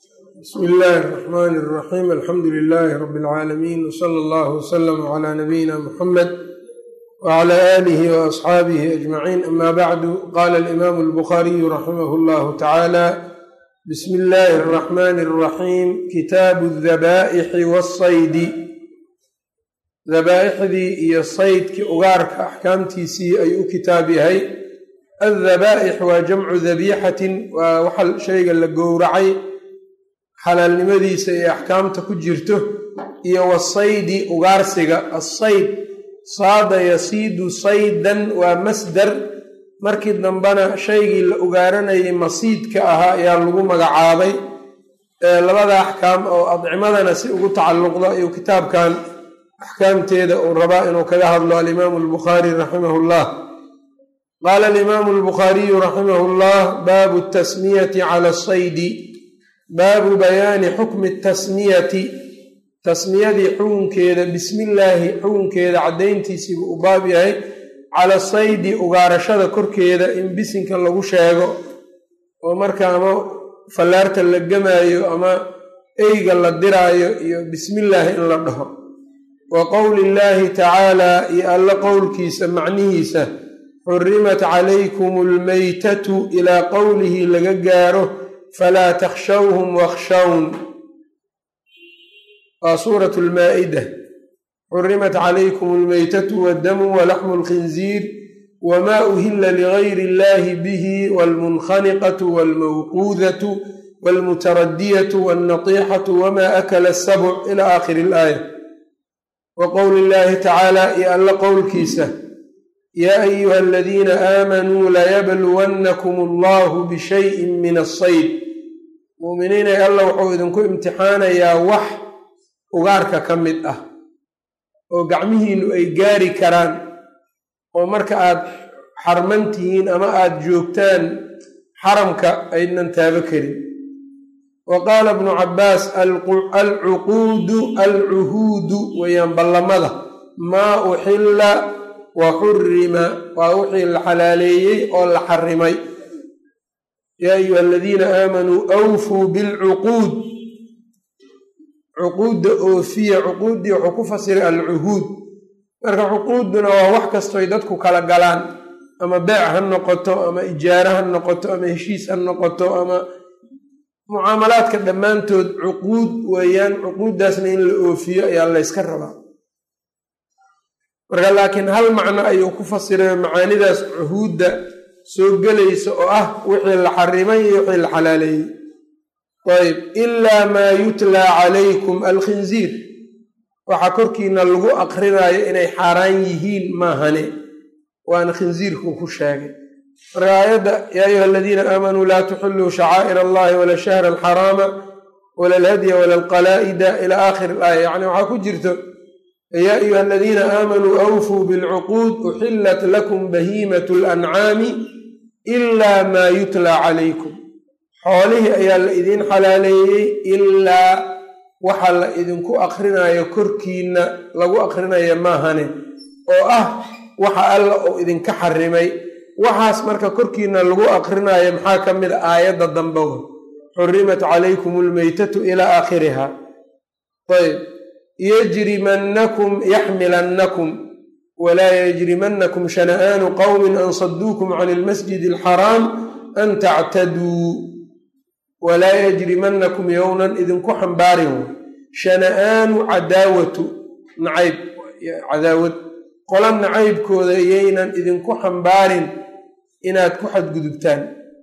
bsmi illaahi اraxmaani اraxiim alxamdu lilaahi rabi اlcaalamiin wsala allahu wslama cla nabiyina muxamed wcla aalihi waasxaabihi ajmaciin ama bacdu qaala alimaamu albukhariyu raximah llahu tacaala bismi illaahi اraxmaani اraxiim kitaabu dabaa'ixi wasaydi dabaa'ixdii iyo saydkii ugaarka axkaamtiisii ayuu u kitaab yahay addabaa'ix waa jamcu dabiixatin waa waxa shayga la gowracay xalaalnimadiisa ee axkaamta ku jirto iyo wasaydi ugaarsiga assayd saada yasiidu saydan waa masdar markii dambena shaygii la ugaaranayay masiidka ahaa ayaa lagu magacaabay labada axkaam oo adcimadana si ugu tacalluqdo ayuu kitaabkan axkaamteeda uu rabaa inuu kaga hadlo alimaamu albukhaari raximah llah qaala alimaamu albukhaariyu raximah llah baabu tasmiyati cala asaydi baabu bayaani xukmi tasmiyati tasmiyadii xukunkeeda bismillaahi xukunkeeda caddayntiisiibuu u baab yahay cala saydi ugaarashada korkeeda in bisinka lagu sheego oo marka ama fallaarta la gamaayo ama eyga la diraayo iyo bismillaahi in la dhaho wa qowli illaahi tacaalaa iyo alla qowlkiisa macnihiisa xurimat calaykum almaytatu ilaa qowlihi laga gaaro falaa takhshawhum wakhshawn waa suuratu lmaa'ida xurimat calaykum almaytatu waddamu walaxmu lkhinziir wamaa uhila ligayri illahi bihi walmunkhaniqatu walmawquudatu walmutaradiyatu walnatiixatu wamaa akala asabc ila aakhiri ilaaya wa qowli illaahi tacaala iyo alla qowlkiisa yaa ayuha aladiina aamanuu layabluwannakum allahu bishayin min asayd muuminiinay alla wuxuu idinku imtixaanayaa wax ugaarka ka mid ah oo gacmihiinnu ay gaari karaan oo marka aad xarman tihiin ama aad joogtaan xaramka aydnan taabo karin wa qaala bnu cabbaas alcuquudu alcuhuudu weeyaan ballamada maa uxilla wa xurima waa wixii la xalaaleeyey oo la xarimay yaa ayuha aladiina aamanuu awfuu bilcuquud cuquudda oofiya cuquuddii wuxuu ku fasiray alcuhuud marka cuquudduna waa wax kastoy dadku kala galaan ama beec ha noqoto ama ijaaro ha noqoto ama heshiis ha noqoto ama mucaamalaadka dhammaantood cuquud weeyaan cuquuddaasna in la oofiyo ayaa layska rabaa marka laakiin hal macno ayuu ku fasiray macaanidaas cuhuudda soo gelaysa oo ah wixii la xarimay iyo wixii la xalaaleeyey ayb ilaa maa yutlaa calaykum alkhinziir waxaa korkiina lagu aqrinaayo inay xaaraan yihiin maahane waana khinziirku ku sheegay marka aayadda yaa ayuha aladiina aamanuu laa tuxiluu shacaa'ir allahi wala shahra alxaraama wala alhadya wala alqalaa'ida ila aakhiri ilaaya yacni waxaa ku jirto yaa ayuha aladiina aamanuu awfuu bilcuquud uxillat lakum bahiimatu lancaami ilaa maa yutlaa calaykum xoolihii ayaa la idiin xalaaleeyey ilaa waxa la idinku aqrinayo korkiinna lagu aqrinaya maahane oo ah waxa alla uu idinka xarimay waxaas marka korkiinna lagu aqrinayo maxaa ka mid a aayadda dambewa xurimat calaykum almaytatu ilaa aakhiriha ayb yajrimannakum yaxmilannakum walaa yajrimannakum shana'aanu qowmin an saduukum can ilmasjidi alxaraam an tactaduu walaa yajrimannakum yownan idinku xambaarin shana'aanu cadaawatu nacayb cadaawad qola nacaybkooda yaynan idinku xambaarin inaad ku xadgudubtaan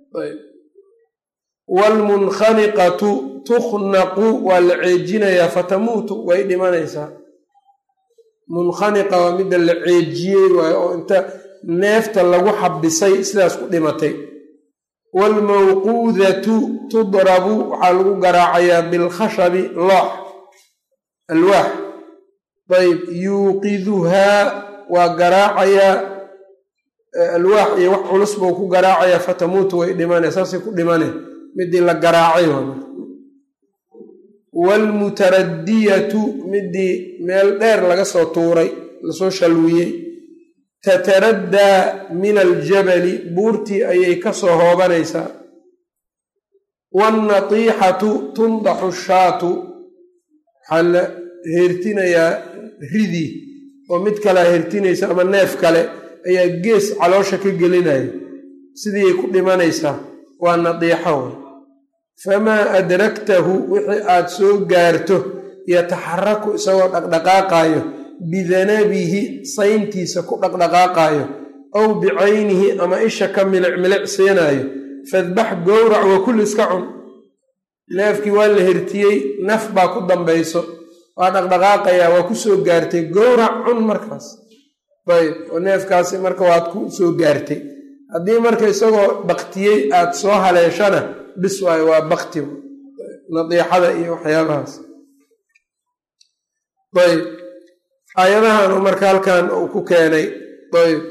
waalmunkhaniqatu tukhnaqu waa la ceejinayaa fatamuutu way dhimanaysaa munkhaniqa waa midda la ceejiyey waayo oo inta neefta lagu xabisay sidaas ku dhimatay waalmawquudatu tudrabu waxaa lagu garaacayaa bilkhashabi loox alwaax ayb yuuqiduhaa waa garaacayaa alwaax iyo wax culus buu ku garaacayaa fatamuutu way dhimane saasay ku dhimane midii la garaacay waalmutaradiyatu midii meel dheer laga soo tuuray lasoo shalwiyey tataraddaa min aljabali buurtii ayay ka soo hoobanaysaa wannatiixatu tundaxu shaatu waxaa la heertinayaa ridii oo mid kalea hertinaysa ama neef kale ayaa gees caloosha ka gelinaya sidiiay ku dhimanaysaa waa nadiixo way famaa adraktahu wixii aad soo gaarto yataxaraku isagoo dhaqdhaqaaqaayo bidanabihi sayntiisa ku dhaqdhaqaaqaayo aw bicaynihi ama isha ka milic milic siinaayo fadbax gowrac wa kul iska cun neefkii waa la hertiyey naf baa ku dambayso waa dhaqdhaqaaqayaa waa ku soo gaartay gowrac cun markaas ayb oo neefkaasi marka waad ku soo gaartay haddii marka isagoo baktiyey aad soo haleeshana bis waayo waa bakti nadiixada iyo waxyaabahaas ayb aayadahan uu marka halkan uu ku keenay ayb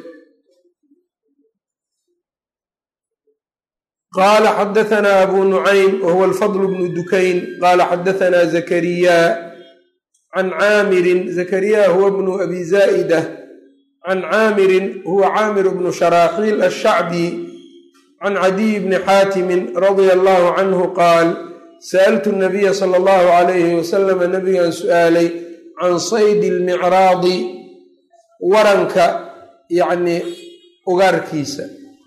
qaala xadaثna abu nucaym wahuwa alfadl bnu dukayn qaala xadaثna zakariya can caamirin zakariya huwa bnu abi zaa'ida can caamirin huwa caamir bnu sharaaxiil ashacbi can cadiy bni xaatimin radia allahu canhu qaal sa'altu nabiya sala allahu calayhi wasalama nabigan su'aalay can saydi almicraadi waranka yacnii ugaarkiisa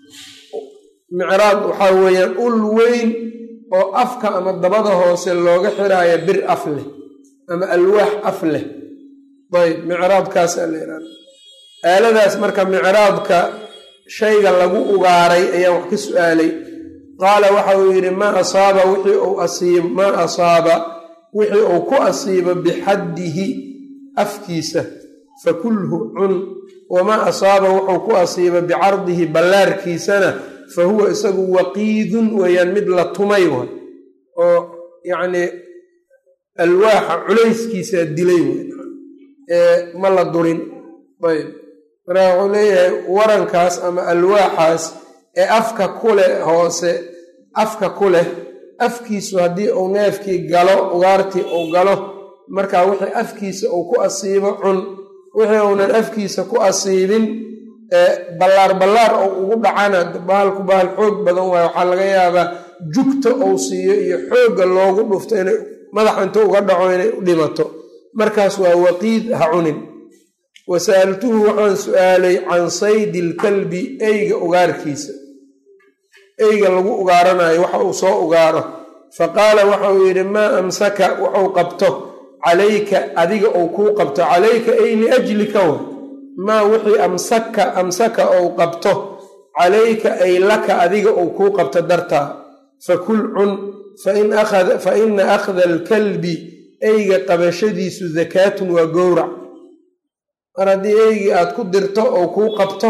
micraad waxaa weeyaan ul weyn oo afka ama dabada hoose looga xiraayo bir af leh ama alwaax af leh ayb micraadkaasaa la yidhahda aaladaas marka micraadka shayga lagu ugaaray ayaan wax ka su'aalay qaala waxa uu yidhi maa asaaba wixii uu asiib maa asaaba wixii uu ku asiibo bixaddihi afkiisa fakulhu cun wamaa asaaba wuxuu ku asiiba bicardihi ballaarkiisana fa huwa isagu waqiidun weeyaan mid la tumay way oo yacnii alwaaxa culayskiisaa dilay wey ee ma la durin ayb marka wuxuu leeyahay warankaas ama alwaaxaas ee afka ku leh hoose afka ku leh afkiisu haddii uu neefkii galo ugaartii uu galo markaa wixii afkiisa uu ku asiibo cun wixii uunan afkiisa ku asiibin ballaar ballaar ou ugu dhacana bahalku bahal xoog badan waayo waxaa laga yaabaa jugta uu siiyo iyo xoogga loogu dhufto inay madaxa inta uga dhaco inay u dhimato markaas waa waqiid ha cunin wa sa'altuhu waxaan su'aalay can saydi ilkalbi eyga ugaarkiisa eyga lagu ugaaranayo waxa uu soo ugaaro fa qaala waxa uu yidhi maa amsaka wuxuu qabto calayka adiga uu kuu qabto calayka ay liajlika wa maa wixii amsaka amsaka ou qabto calayka ay laka adiga uu kuu qabto dartaa fakul cun fa ina akhda alkalbi eyga qabashadiisu dakaatun waa gowrac mar haddii eygii aad ku dirto oo kuu qabto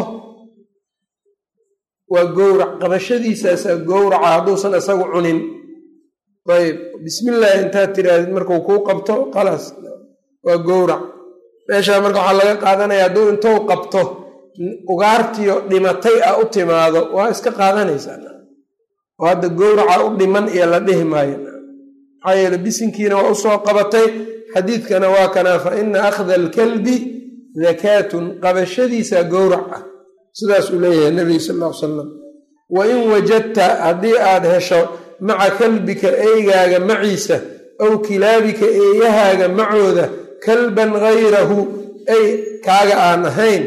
waa gowrac qabashadiisaasaa gowraca hadduusan isagu cunin ayb bismillaahi intaad tirahdid markuu kuu qabto khalaas waa gowrac meeshaa marka waxaa laga qaadanaya hadduu intou qabto ugaartiyo dhimatay ah u timaado waa iska qaadanaysaa oo hadda gowraca u dhiman iyo la dhihi maayo maxaa yeele bisinkiina waa usoo qabatay xadiidkana waa kanaa fa ina akhda alkalbi dakaatun qabashadiisaa gowrac ah sidaasuu leeyahay nabiga sal ll ly salam wa in wajadta haddii aad hesho maca kalbika eygaaga maciisa aw kilaabika eeyahaaga macooda kalban gayrahu ay kaaga aan ahayn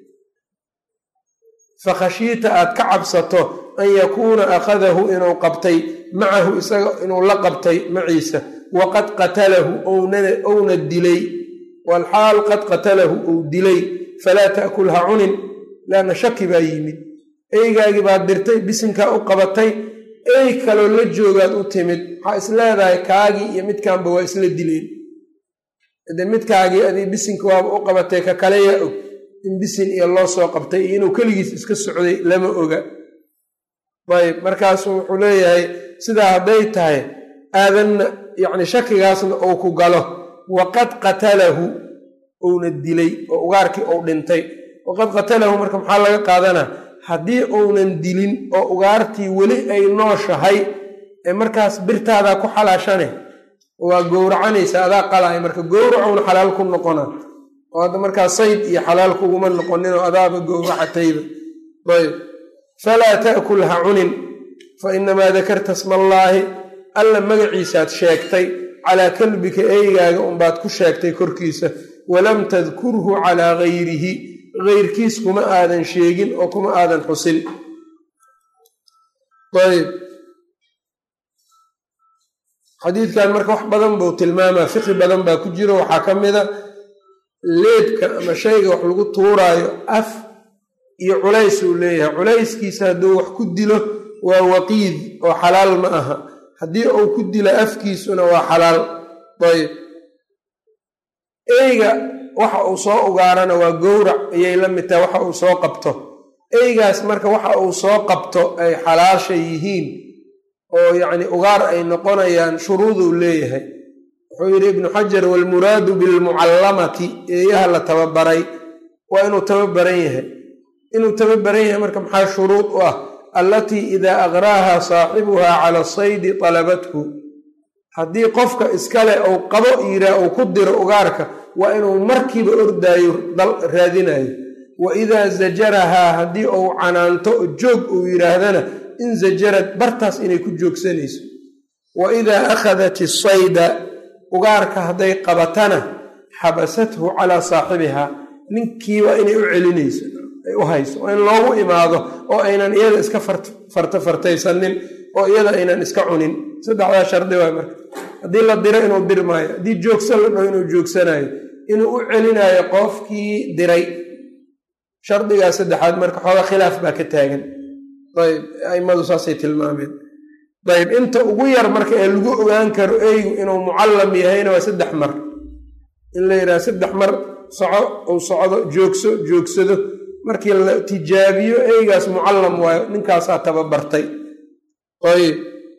fakhashiita aad ka cabsato an yakuuna akhadahu inuu qabtay macahu isaga inuu la qabtay maciisa waqad qatalahu ouna dilay walxaal qad qatalahu uu dilay falaa ta'kul ha cunin laanna shaki baa yimid eygaagii baad dirtay bisinkaa u qabatay ey kaloo la joogaad u timid waxaa is leedahay kaagii iyo midkaanba waa isla dileen de midkaagii adii bisinka waaba u qabatay ka kale yaa og in bisin iyo loo soo qabtay iyo inuu keligiis iska socday lama oga ayb markaasu wuxuu leeyahay sidaa hadday tahay aadanna yacni shakigaasna uu ku galo waqad qatalahu uuna dilay oo ugaarkii uu dhintay waqad qatalahu marka maxaa laga qaadanaa haddii uunan dilin oo ugaartii weli ay nooshahay ee markaas birtaadaa ku xalaashane waa gowracanaysa adaa qalaya marka gowracowna xalaal ku noqona oo hadda markaa sayd iyo xalaal kuguma noqoninoo adaaba gowracatayba ayb falaa ta'kul ha cunin fa inamaa dakarta sma allaahi alla magaciisaad sheegtay calaa kalbika eygaaga unbaad ku sheegtay korkiisa walam tadkurhu calaa gayrihi geyrkiis kuma aadan sheegin oo kuma aadan xusin ayb xadiidkan marka wax badan buu tilmaamaa fiqi badan baa ku jiro waxaa ka mida leedka ama shayga wax lagu tuuraayo af iyo culays uu leeyahay culayskiisa hadduu wax ku dilo waa waqiid oo xalaal ma aha haddii uu ku dilo afkiisuna waa xalaal ayb eyga waxa uu soo ugaarana waa gowrac ayay la mid tahay waxa uu soo qabto eygaas marka waxa uu soo qabto ay xalaasha yihiin oo yacni ugaar ay noqonayaan shuruuduu leeyahay wuxuu yidhi ibnu xajar waalmuraadu bilmucallamati eeyaha la tababaray waa inuu tababaran yahay inuu tababaran yahay marka maxaa shuruud u ah allatii idaa aqraaha saaxibuhaa cala saydi talabathu haddii qofka iskale uu qabo yiraa uu ku diro ugaarka waa inuu markiiba ordaayo raadinayo wa idaa zajarahaa haddii uu canaanto joog uu yidhaahdana in zajarad bartaas inay ku joogsanayso wa idaa akhadat isayda ugaarka hadday qabatana xabasathu calaa saaxibihaa ninkii waa inay u celinayso ay u hayso waa in loogu imaado oo aynan iyada iska farta fartaysanin oo iyada aynan iska cunin saddexdaa shardi waay marka haddii la diro inuu dirmaayo haddii joogsan la dhaho inuu joogsanayo inuu u celinayo qofkii diray shardigaa saddexaad marka xooga khilaaf baa ka taagan ayb aimadu saasay tilmaameen ayb inta ugu yar marka ee lagu ogaan karo eygu inuu mucallam yahayna waa saddex mar in la yidhaha saddex mar soco uu socdo joogso joogsado markii la tijaabiyo eygaas mucallam waayo ninkaasaa tababartay ayb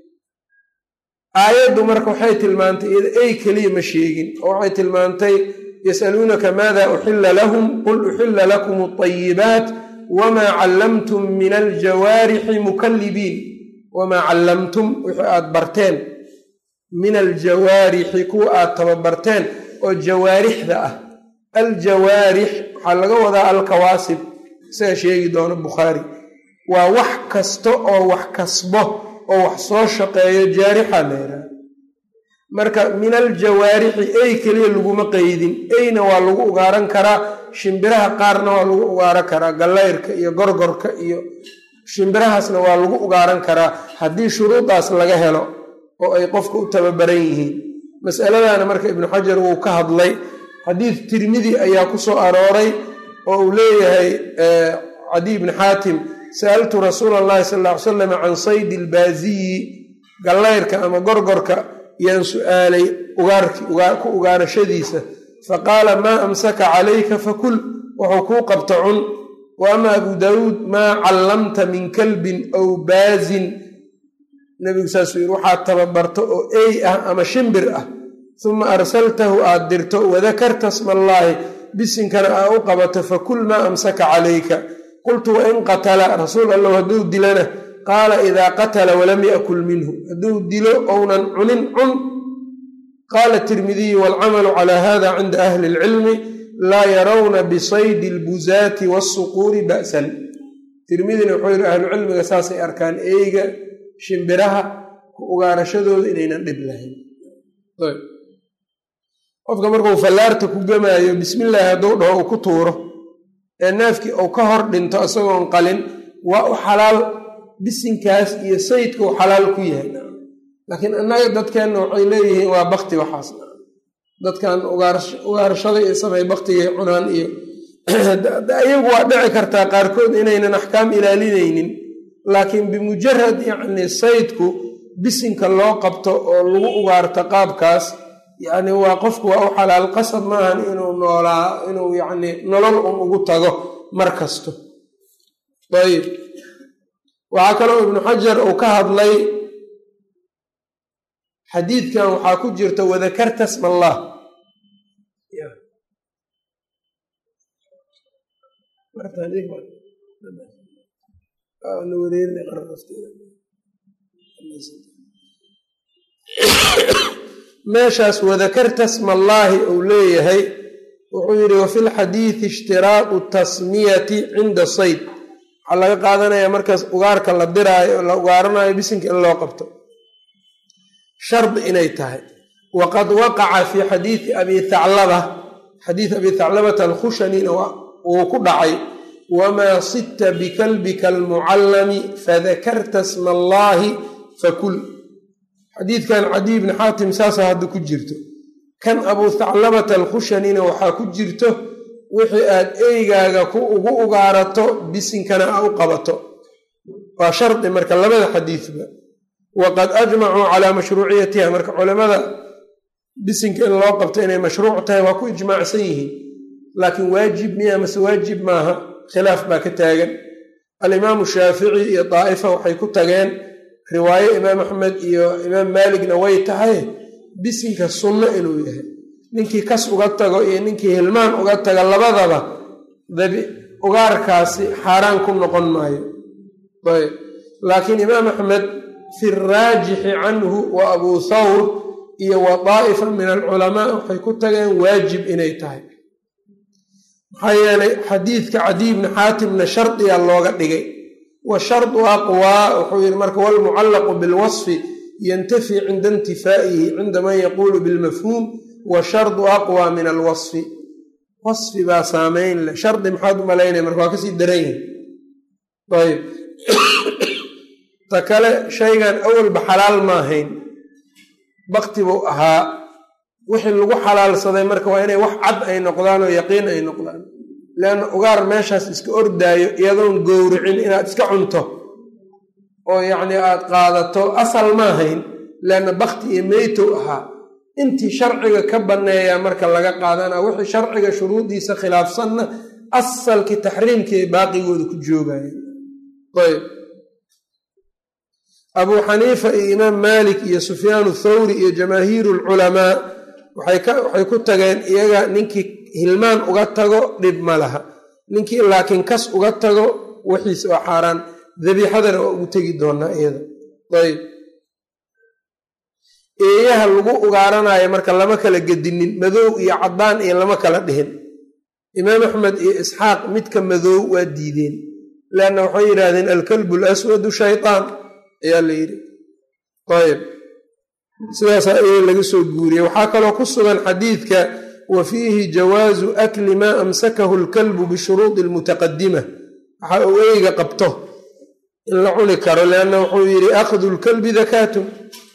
aayaddu marka waxay tilmaantay iyada ey keliya ma sheegin oo waxay tilmaantay yasaluunaka maada uxilla lahum qul uxilla lakum alayibaat wamaa callamtum min aljawaarixi mukallibiin wamaa callamtum wixii aad barteen min aljawaarixi kuwa aad tababarteen oo jawaarixda ah aljawaarix waxaa laga wadaa alkawaasib isaga sheegi doono bukhaari waa wax kasta oo wax kasbo oo wax soo shaqeeyo jaarixa la yidhaha marka min aljawaarixi ey keliya laguma qeydin eyna waa lagu ugaaran karaa shimbiraha qaarna waa lagu ugaaran karaa gallayrka iyo gorgorka iyo shimbirahaasna waa lagu ugaaran karaa haddii shuruudaas laga helo oo ay qofka u tababaran yihiin masaladana marka ibnu xajar wuu ka hadlay xadiid tirmidi ayaa ku soo arooray oo uu leeyahay cadiy bni xaatim sa'altu rasuula allahi sal ll ly salam can saydi ilbaaziyi gallayrka ama gorgorka yaan su'aalay ku ugaarashadiisa faqaala maa amsaka calayka fakul wuxuu kuu qabta cun wa ama abu daawuud maa callamta min kalbin aw baazin nebigu saasuu yidhi waxaad tababarto oo ey ah ama shimbir ah uma arsaltahu aad dirto wadakarta smallaahi bisinkana aa u qabato fakul maa amsaka calayka qultu wain qatala rasuul allow hadduu dilana qaala idaa qatala walam yakul minhu hadduu dilo ounan cunin cun qaala tirmidiyu waalcamalu calaa hada cinda ahli ilcilmi laa yarawna bisaydi albuzaati waasuquuri ba'san tirmidina wuxuu yidhi ahlucilmiga saasay arkaan eeyga shimbiraha ku ugaarashadooda inaynan dhib lahayn qofka markuu fallaarta ku gamaayo bismillaahi hadduu dhaho uu ku tuuro ee neefkii uu ka hor dhinto isagoon qalin waa u xalaal bisinkaas iyo sayidka uu xalaal ku yahay laakiin annaga dadkeenna waxay leeyihiin waa bakti waxaas dadkan ugaarashada iyo samay baktigay cunaan iyo iyagu waa dhici kartaa qaarkood inaynan axkaam ilaalinaynin laakiin bimujarad yacni saydku bisinka loo qabto oo lagu ugaarto qaabkaas yacni waa qofku waa u xalaal qasab maahan inuu noolaa inuu yacni nolol un ugu tago mar kasto ayib waxaa kaloo ibnu xajar uu ka hadlay xadiidkan waxaa ku jirta wadakarta sma allah meeshaas wadakarta smallaahi uu leeyahay wuxuu yidhi wafi lxadiidi ishtiraaqu tasmiyati cinda sayd waxaa laga qaadanayaa markaas ugaarka la diraayo la ugaaranayo bisinka in loo qabto shardi inay tahay waqad waqaca fii xadiidi abi thaclaba xadiid abi thaclabata alkhushanina wuu ku dhacay wamaa sidta bikalbika almucallami fadakarta sma allaahi fakul xadiidkan cadiy bni xaatim saasaa hadda ku jirto kan abuu thaclabata alkhushanina waxaa ku jirto wixii aad eygaaga ku ugu ugaarato bisinkana a u qabato waa shardi marka labada xadiidba waqad ajmacuu calaa mashruuciyatiha marka culamada bisinka in loo qabto inay mashruuc tahay waa ku ijmaacsan yihiin laakiin waajib miya mase waajib maaha khilaaf baa ka taagan alimaamu shaafici iyo daa'ifa waxay ku tageen riwaaye imaam axmed iyo imaam maaligna way tahay bisinka sunno inuu yahay ninkii kas uga tago iyo ninkii hilmaan uga taga labadaba dabi ugaarkaasi xaaraan ku noqon maayo ayb laakiin imaam axmed fi raajixi canhu wa abuu thawr iyo wa daa'ifa min alculamaa waxay ku tageen waajib inay tahay maxaa yeelay xadiidka cadiy bni xaatimna shardiga looga dhigay wa shardu aqwaa wuxuu yidhi marka walmucallaqu bilwasfi yantafi cinda intifaa'ihi cinda man yaquulu bilmafhuum wa shardu aqwaa min alwasfi wasfi baa saameyn leh shardi maxaad u malaynaya marka waa kasii daran yahay ayb ta kale shaygan awalba xalaal ma ahayn bakti buu ahaa wixii lagu xalaalsaday marka waa inay wax cad ay noqdaan oo yaqiin ay noqdaan leanna ugaar meeshaas iska ordaayo iyadoon gowricin inaad iska cunto oo yacnii aad qaadato asal ma ahayn leanna bakti iyo meytow ahaa intii sharciga ka banneeyaa marka laga qaadanaa wixii sharciga shuruudiisa khilaafsanna asalkii taxriimkii ay baaqigooda ku joogayeen ayb abuu xaniifa iyo imaam maalik iyo sufyaanu thawri iyo jamaahiiru alculamaa waxay ku tageen iyaga ninkii hilmaan uga tago dhib ma laha ninkii laakiin kas uga tago wixiisa waa xaaraan dabiixadana waa ugu tegi doonaa iyada ayb eeyaha lagu ugaaranayo marka lama kala gedinin madow iyo caddaan iyo lama kala dhihin imaam axmed iyo isxaaq midka madow waa diideen leanna waxay yidhaahdeen alkalbu laswadu shaytaan ayaa la yidhi ayb sidaasaa iyaga laga soo guuriyey waxaa kaloo ku sugan xadiidka wa fiihi jawaazu akli maa amsakahu alkalbu bishuruudi almutaqadima waxa uu eyga qabto in la cuni karo leanna wuxuu yidhi akhdu lkalbi dakaatun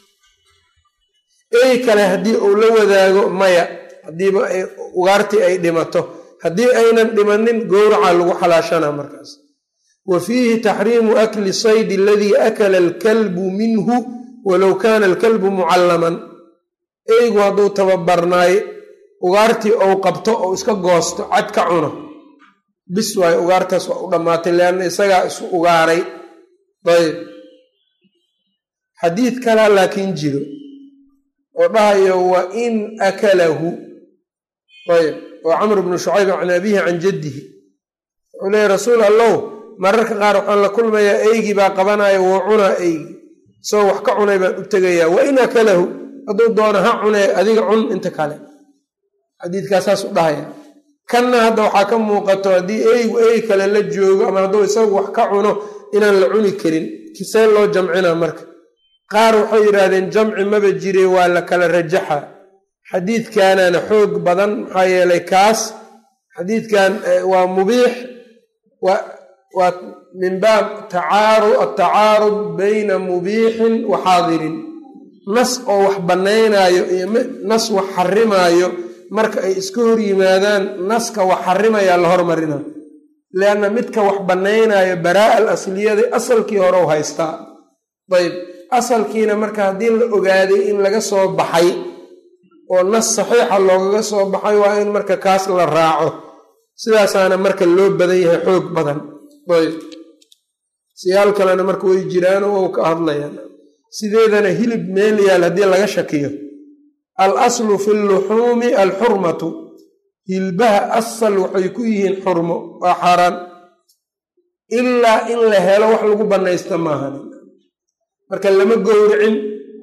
ey kale haddii uu la wadaago maya haddiiba ugaartii ay dhimato haddii aynan dhimanin gowraca lagu xalaashanaa markaas wa fiihi taxriimu akli saydi aladii akala alkalbu minhu walow kaana alkalbu mucallaman eygu hadduu tababarnaay ugaartii ou qabto ou iska goosto cad ka cuno bis waayo ugaartaas waa u dhammaatay leanna isagaa isu ugaaray ayb xadiid kalaa laakiin jiro oo dhahayo wa in akalahu ayb oo camr bnu shucayb can abihi can jaddihi wuxuu leeya rasuul allow mararka qaar waxaan la kulmayaa eygii baa qabanaya wuu cunaa eygi isagoo wax ka cunay baan u tegayaa wa in akalahu hadduu doono ha cunee adiga cun inta kale xadiidkaa saas u dhahaya kanna hadda waxaa ka muuqato haddii eygu ey kale la joogo ama hadduu isagu wax ka cuno inaan la cuni karin kisee loo jamcinaa marka qaar waxay yidhaahdeen jamci maba jire waa la kala rajaxa xadiidkanana xoog badan maxaa yeelay kaas xadiidkan waa mubiix waa min baab atacaarud bayna mubiixin wa xaadirin nas oo wax bannaynaayo iyo nas wax xarimaayo marka ay iska hor yimaadaan naska wax xarimayaa la hormarina leanna midka wax bannaynaayo baraa al asliyada asalkii hore u haystaa ayb asalkiina marka haddii la ogaaday in laga soo baxay oo nas saxiixa loogaga soo baxay waa in marka kaas la raaco sidaasaana marka loo badan yahay xoog badan ayb siyaal kalena marka way jiraan oo ka hadlayaan sideedana hilib meel yaal haddii laga shakiyo al aslu fi luxuumi alxurmatu hilbaha asal waxay ku yihiin xurmo waa xaaraan ilaa in la helo wax lagu bannaysta maahan marka lama gowricin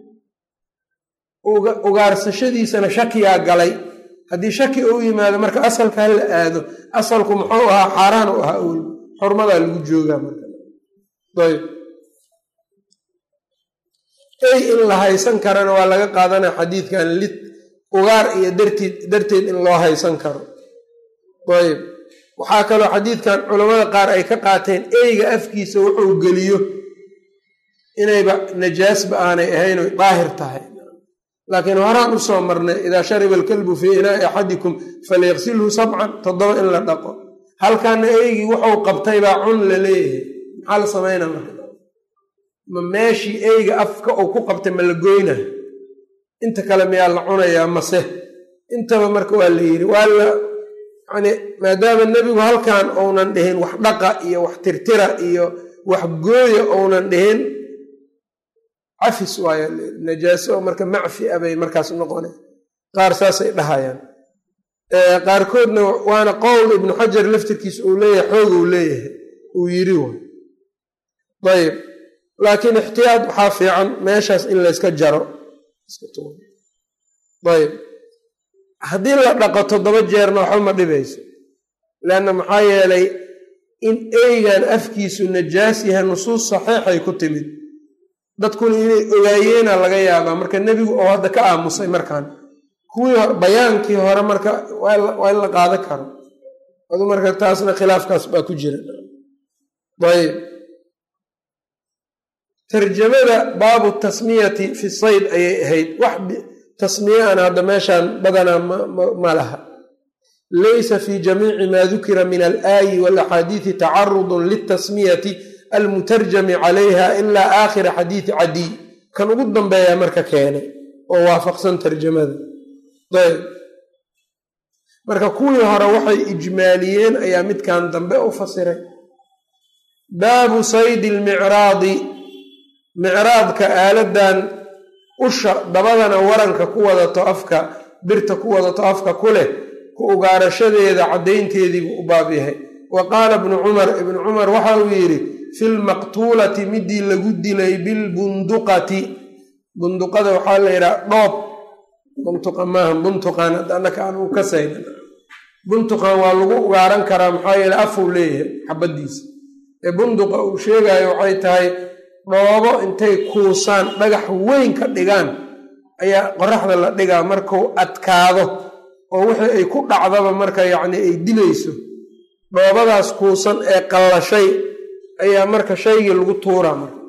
ugaarsashadiisana shakiyaa galay haddii shaki uu yimaado marka asalka ha la aado asalku muxuu ahaa xaaraan u ahaa wl xurmadaa lagu joogaa marka ayb ey in la haysan karana waa laga qaadanaya xadiidkan lid ugaar iyo darteed darteed in loo haysan karo ayb waxaa kaloo xadiidkan culammada qaar ay ka qaateen eyga afkiisa wuxuu geliyo inayba najaasba aanay ahayn oy daahir tahay laakiin horaan u soo marnay idaa shariba alkalbu fii inaa'i axadikum falyaqsilhu sabcan toddoba in la dhaqo halkaana eygii wuxuu qabtay baa cun la leeyahay maxaa la samaynaa marka ma meeshii eyga afka uu ku qabtay ma la goyna inta kale miyaa la cunayaa mase intaba marka waa la yidhi waa la yani maadaama nebigu halkan uunan dhihin wax dhaqa iyo wax tirtira iyo wax gooya uunan dhihin cafis waaya najaaso oo marka macfi a bay markaas noqona qaar saasay dhahayaan qaarkoodna waana qowl ibnu xajar laftirkiisa uu leeyahay xoog uu leeyahay uu yiri way ayb laakiin ixtiyaad waxaa fiican meeshaas in layska jaro ayb haddii la dhaqo toddoba jeerna waxba ma dhibayso leanna maxaa yeelay in eygan afkiisu najaas yahay nusuus saxiixay ku timid dadkuna inay ogaayeena laga yaabaa marka nebigu oo hadda ka aamusay markaan kuwii bayaankii hore marka waa in la qaadan karo adu marka taasna khilaafkaas baa ku jira ayb tarjamada baabu tasmiyati fi sayd ayay ahayd wax tasmiye aan hadda meeshaan badanaa ma laha laysa fi jamiici ma dukira min alaayi walaxaadiidi tacarudun litasmiyati almutarjami calayha ilaa aakhira xadiidi cadiy kan ugu dambeeya marka keenay oo waafaqsan tarjamada ayb marka kuwii hore waxay ijmaaliyeen ayaa midkan dambe u fasiray baabu saydi lmicraadi micraadka aaladan usha dabadana waranka ku wadato afka birta ku wadato afka ku leh ku ugaarashadeeda caddaynteediibuu u baab yahay wa qaala ibnu cumar ibnu cumar waxa uu yidhi fi lmaqtuulati midii lagu dilay bilbunduqati bunduqada waxaa la yidhaha dhoob buntuqa maaha buntuqan annaka aan u kasayna buntuqan waa lagu ugaaran karaa maxaa yeele afuu leeyahay xabadiisa ee bunduqa uu sheegayo waxay tahay dhoobo intay kuusaan dhagax weyn ka dhigaan ayaa qoraxda la dhigaa markuu adkaado oo wixii ay ku dhacdaba marka yacni ay dilayso dhoobadaas kuusan ee qallashay ayaa marka shaygii lagu tuuraa marka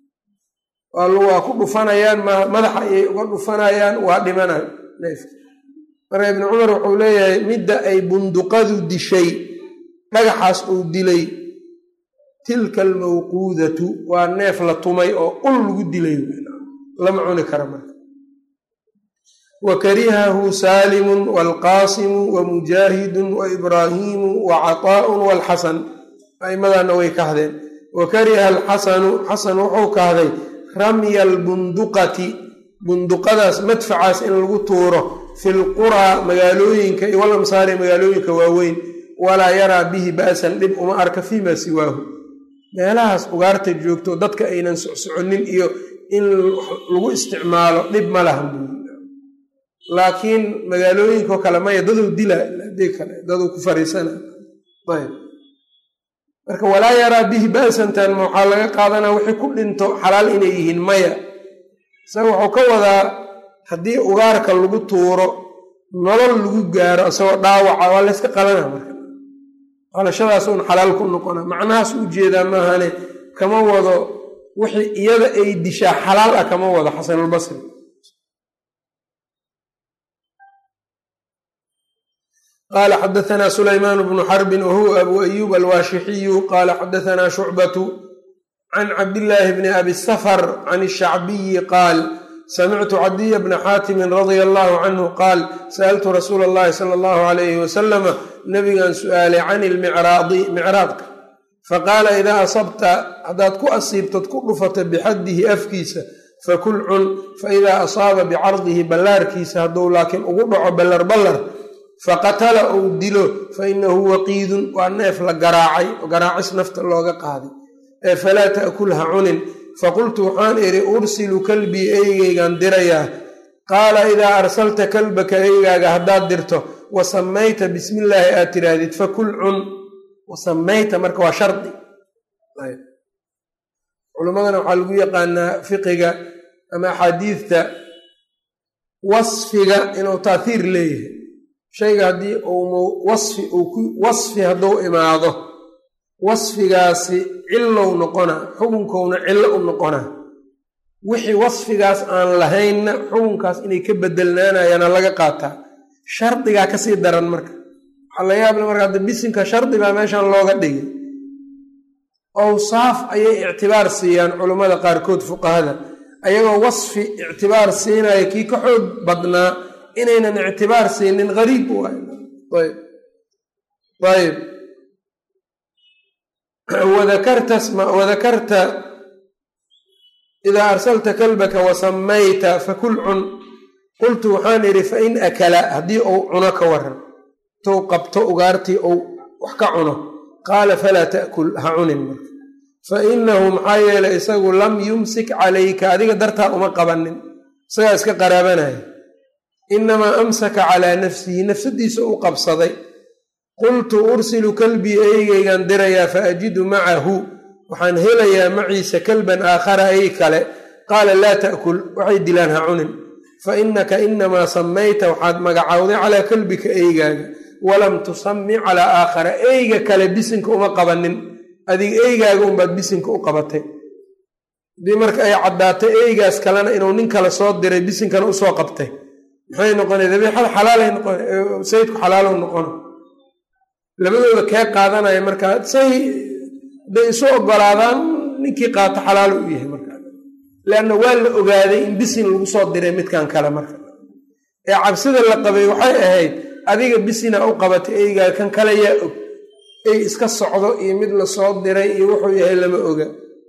waa ku dhufanayaan madaxa ayay uga dhufanayaan waa dhimanayo neefka marka ibnu cumar wuxuu leeyahay midda ay bunduqadu dishay dhagaxaas uu dilay tilka almawquudatu waa neef la tumay oo ul lagu dilay lama cuni kara marka wa karihahu saalimun waalqaasimu wa mujaahidun wa ibraahiimu wa cataa'un waalxasan aimadaana way kahdeen wa kariha alxasanu xasan wuxuu kahday ramya albunduqati bunduqadaas madfacaas in lagu tuuro fi lquraa magaalooyinka iyo walamsaari magaalooyinka waaweyn walaa yaraa bihi ba'san dhib uma arka fiima siwaahu meelahaas ugaarta joogto dadka aynan socsoconin iyo in lagu isticmaalo dhib ma lahan buu laakiin magaalooyinkao kale maya daduu dila hadii kale daduu ku fariisana ayb marka walaa yaraa bihi ba'santan ma waxaa laga qaadanaa wixii ku dhinto xalaal inay yihiin maya isaga wuxuu ka wadaa haddii ugaarka lagu tuuro nolol lagu gaaro isagoo dhaawaca waa layska qalana marka qalashadaas uun xalaal ku noqona macnahaas u jeedaa maahane kama wado wixii iyada ay dishaa xalaal ah kama wado xasanulbasri qala xadaثna sulaymaan bnu xarbi wahuwa abu ayub alwaashixiyu qala xadaثna shucbatu can cabdillaahi bni abi safar can الshacbiyi qaal samictu cadiya bna xaatimi radia allahu canhu qaal sa'altu rasuula اllahi sala allahu alayhi wasalama nabigan su'aalay can ilmicraadi micraadka faqaala idaa asabta haddaad ku asiibtad ku dhufata bixaddihi afkiisa fakul cun faidaa asaaba bicardihi ballaarkiisa hadduu laakiin ugu dhaco ballar ballar faqatala ou dilo fainahu waqiidun waa neef la garaacay garaacis nafta looga qaaday ee falaa ta'kulha cunin faqultu waxaan idhi ursilu kalbii eygaygaan dirayaa qaala idaa arsalta kalbaka eygaaga haddaad dirto wa samayta bismillaahi aad tiraahdid fakul cun wasamayta marka waa shardi culimmadana waxaa lagu yaqaanaa fiqiga ama axaadiidta wasfiga inuu taathiir leeyahay shayga haddii uu wasfi wasfi hadduu imaado wasfigaasi cilow noqonaa xukunkowna cillo u noqonaa wixii wasfigaas aan lahaynna xukunkaas inay ka bedelnaanayaana laga qaataa shardigaa kasii daran marka waxaa la yaable marka hadda bisinka shardi baa meeshan looga dhigay awsaaf ayay ictibaar siiyaan culummada qaarkood fuqahada ayagoo wasfi ictibaar siinaya kii ka xoog badnaa inaynan ictibaar siinin gariib u ayb ayb wadakarta idaa arsalta kalbaka wasamayta fakul cun qultu waxaan idhi fain akala haddii uu cuno ka waran tou qabto ugaartii ou wax ka cuno qaala falaa ta'kul ha cunin marka fa inahu maxaa yeelay isagu lam yumsik calayka adiga dartaa uma qabanin isagaa iska qaraabanaya inamaa amsaka calaa nafsihi nafsadiisa u qabsaday qultu ursilu kalbii eygaygan dirayaa fa ajidu macahu waxaan helayaa maciisa kalban aakhara ey kale qaala laa ta'kul waxay dilaan ha cunin fa innaka inamaa samayta waxaad magacowday calaa kalbika eygaaga walam tusami calaa aakhara eyga kale bisinka uma qabanin adiga eygaaga unbaad bisinka u qabatay haddii marka ay caddaatay eygaas kalena inuu nin kale soo diray bisinkana usoo qabtay maxay noqona dabiixada xalaalay noqon sayidku xalaalow noqona labadooda kee qaadanaya markaa say hadday isu ogolaadaan ninkii qaato xalaalo u yahay markaa leanna waa la ogaaday in bisin lagu soo diray midkan kale marka ee cabsida la qabay waxay ahayd adiga bisina u qabatay eygaa kan kale yaa og ey iska socdo iyo mid la soo diray iyo wuxuu yahay lama oga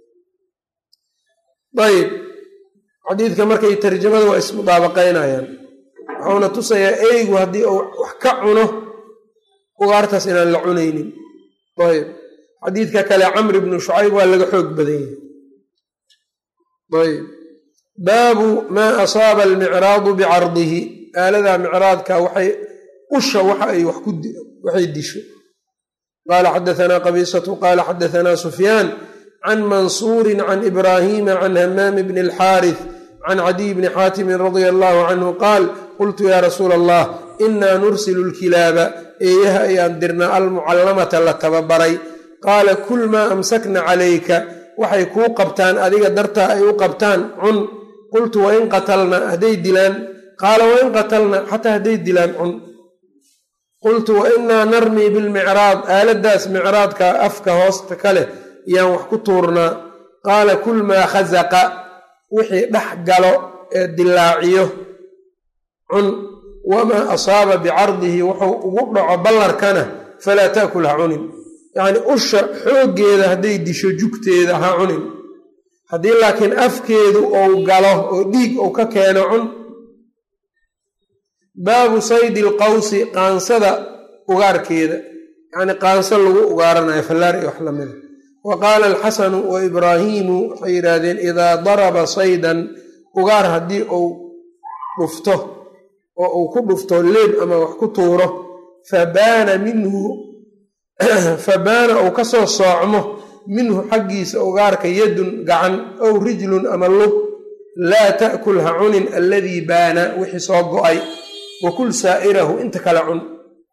ayib xadiidka markay tarjamada waa ismudaabaqaynayaan wuxuuna tusayaa eygu haddii uu wax ka cuno ugaartaas inaan la cunaynin ayb xadiidka kale camr ibnu shucayb waa laga xoog badan yahay ayb baabu maa asaaba almicraadu bicardihi aaladaa micraadka waxay usha waxa ay waxay disho qaala xadaanaa qabiisatu qaala xadaanaa sufyaan can mansuuri can ibraahiima can hamaami bni alxaarith can cadiy bni xaatimin radia allahu canhu qaal qultu yaa rasuula allah inaa nursilu lkilaaba eeyaha ayaan dirnaa almucallamata la tababaray qaala kul maa amsakna calayka waxay kuu qabtaan adiga dartaa ay u qabtaan cun qultu wain qatalna hadday dilaan qaala wain qatalna xataa hadday dilaan cun qultu wa inaa narmii bilmicraad aaladaas micraadka afka hoosta ka leh yaan wax ku tuurnaa qaala kul maa khasaqa wixii dhex galo ee dilaaciyo cun wamaa asaaba bicardihi wuxuu ugu dhaco ballarkana falaa taakul ha cunin yacnii usha xooggeeda hadday disho jugteeda ha cunin haddii laakiin afkeedu ou galo oo dhiig ou ka keeno cun baabu saydi alqawsi qaansada ugaarkeeda yacnii qaanso lagu ugaaranayo fallaar iyo wax lamida wa qaala alxasanu wa ibraahiimu waxay yidhaahdeen idaa daraba saydan ugaar haddii uu dhufto oo uu ku dhufto leeb ama wax ku tuuro fabaana minhu fabaana uu ka soo soocmo minhu xaggiisa ugaarka yadun gacan ow rijlun ama lug laa ta'kul ha cunin alladii baana wixii soo go'ay wa kul saa'irahu inta kale cun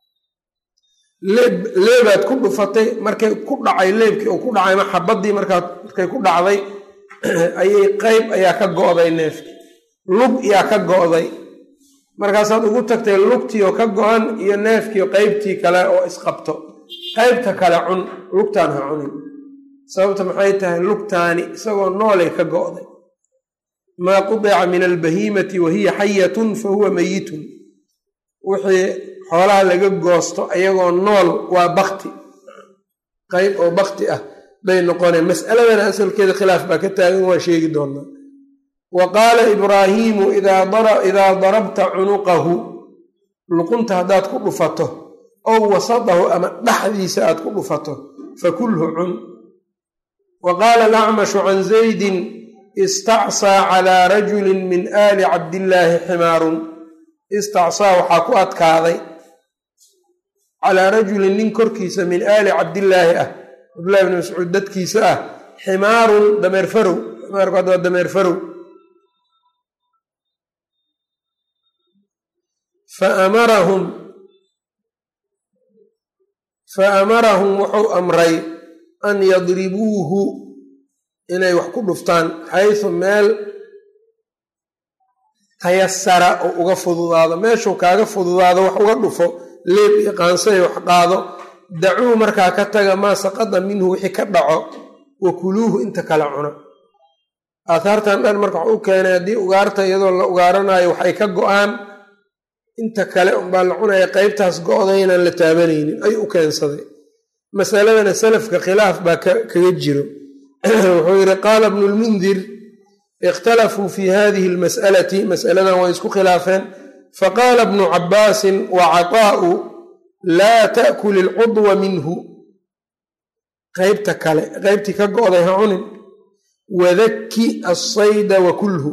leebaad ku dhufatay markay ku dhacay leebkii uu ku dhacay ma xabaddii markaa markay ku dhacday ayay qayb ayaa ka go'day neefkii lug yaa ka go'day markaasaad ugu tagtay lugtiioo ka go-an iyo neefkiio qaybtii kale oo isqabto qaybta kale cun lugtaan ha cunin sababta maxay tahay lugtaani isagoo noolay ka go'day maa qudica min albahiimati wa hiya xayatun fa huwa meyitun wixii xoolaha laga goosto ayagoo nool waa bakti qayb oo bakti ah bay noqoneen mas'aladana asalkeeda khilaaf baa ka taagan waa sheegi doonaa wa qaala ibraahiimu idaa darabta cunuqahu luqunta haddaad ku dhufato ow wasadahu ama dhexdiisa aad ku dhufato fakulhu cun wa qaala alacmashu can zaydin istacsaa calaa rajulin min aali cabdillaahi ximaarun istacsaa waxaa ku adkaaday calaa rajulin nin korkiisa min aali cabdillaahi ah cabdillahi bni mascuud dadkiisa ah ximaarun dameer farow ximaarku hadda waa dameer farow faamarahum fa amarahum wuxuu amray an yadribuuhu inay wax ku dhuftaan xaysu meel tayasara oo uga fududaado meeshuu kaaga fududaado wax uga dhufo leeb iyo qaansaday wax qaado dacuu markaa ka taga maa saqada minhu wixii ka dhaco wa kuluuhu inta kale cuna aathaartan dhan marka waxu u keenay haddii ugaarta iyadoo la ugaaranayo waxay ka go-aan inta kale unbaa la cunaya qeybtaas go-da inaan la taabanaynin ayuu u keensaday masaladana salafka khilaaf baa kaga jiro wuxuu yidhi qaala bnu lmundir ikhtalafuu fi hadihi lmas'alati mas'aladan way isku khilaafeen faqaala bnu cabbaasin wa cataa'u laa ta'kul ilcudwa minhu qeybta kale qeybtii ka go-day ha cunin wadakki assayda wa kulhu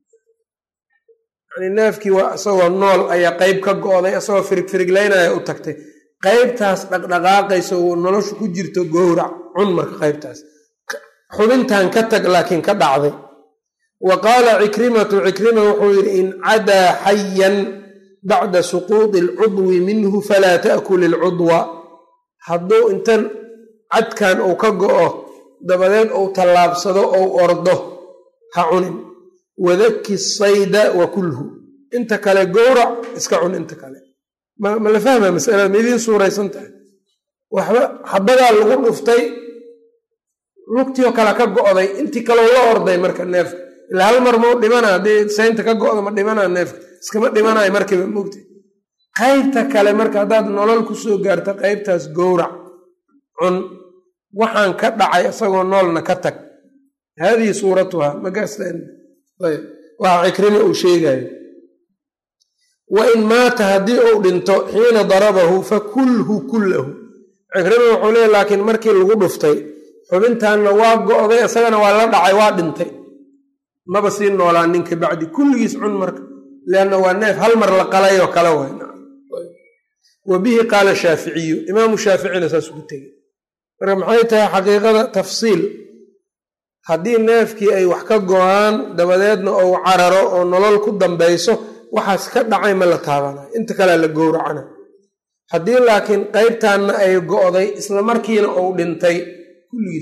yani neefkii waa isagoo nool ayaa qeyb ka go-day isagoo firig firiglaynaya u tagtay qeybtaas dhaqdhaqaaqaysa oo noloshu ku jirto gowrac cun marka qeybtaas xubintan ka tag laakiin ka dhacday wa qaala cikrimatu cikrima wuxuu yidhi in cadaa xayan bacda suquudi alcudwi minhu falaa ta'kul ilcudwa hadduu intan cadkan uu ka go-o dabadeed uu tallaabsado ou ordo ha cunin wadaki sayda wa kulhu inta kale gowrac iska cun inta kale ma la fahma masalada ma idiin suuraysan tahay waxba xabadaa lagu dhuftay lugtioo kale ka go-day intii kaleo la orday marka neefka ilaa hal mar mau dhimana haddii saynta ka go-da ma dhimanaa neefka iskama dhimanayo markiiba mogta qaybta kale marka haddaad nolol kusoo gaarto qaybtaas gowrac cun waxaan ka dhacay isagoo noolna ka tag haadihi suuratuha magaayb waxa cikrima uu sheegayo wa in maata haddii uu dhinto xiina darabahu fakulhu kullahu cikrima wuxuu leeya laakiin markii lagu dhuftay xubintaanna waa go-day isagana waa la dhacay waa dhintay maba sii noolaa ninka bacdi kulligiis cun marka leanna waa neef hal mar la qalayoo kale way wa bihi qaala shaaficiyu imaamu shaaficina saas ugu tegey marka maxay tahay xaqiiqada tafsiil haddii neefkii ay wax ka go-aan dabadeedna ou cararo oo nolol ku dambayso waxaas ka dhacay ma la taabanayo inta kalea la gowracana haddii laakiin qeybtaanna ay go-day isla markiina uu dhintay kulligiis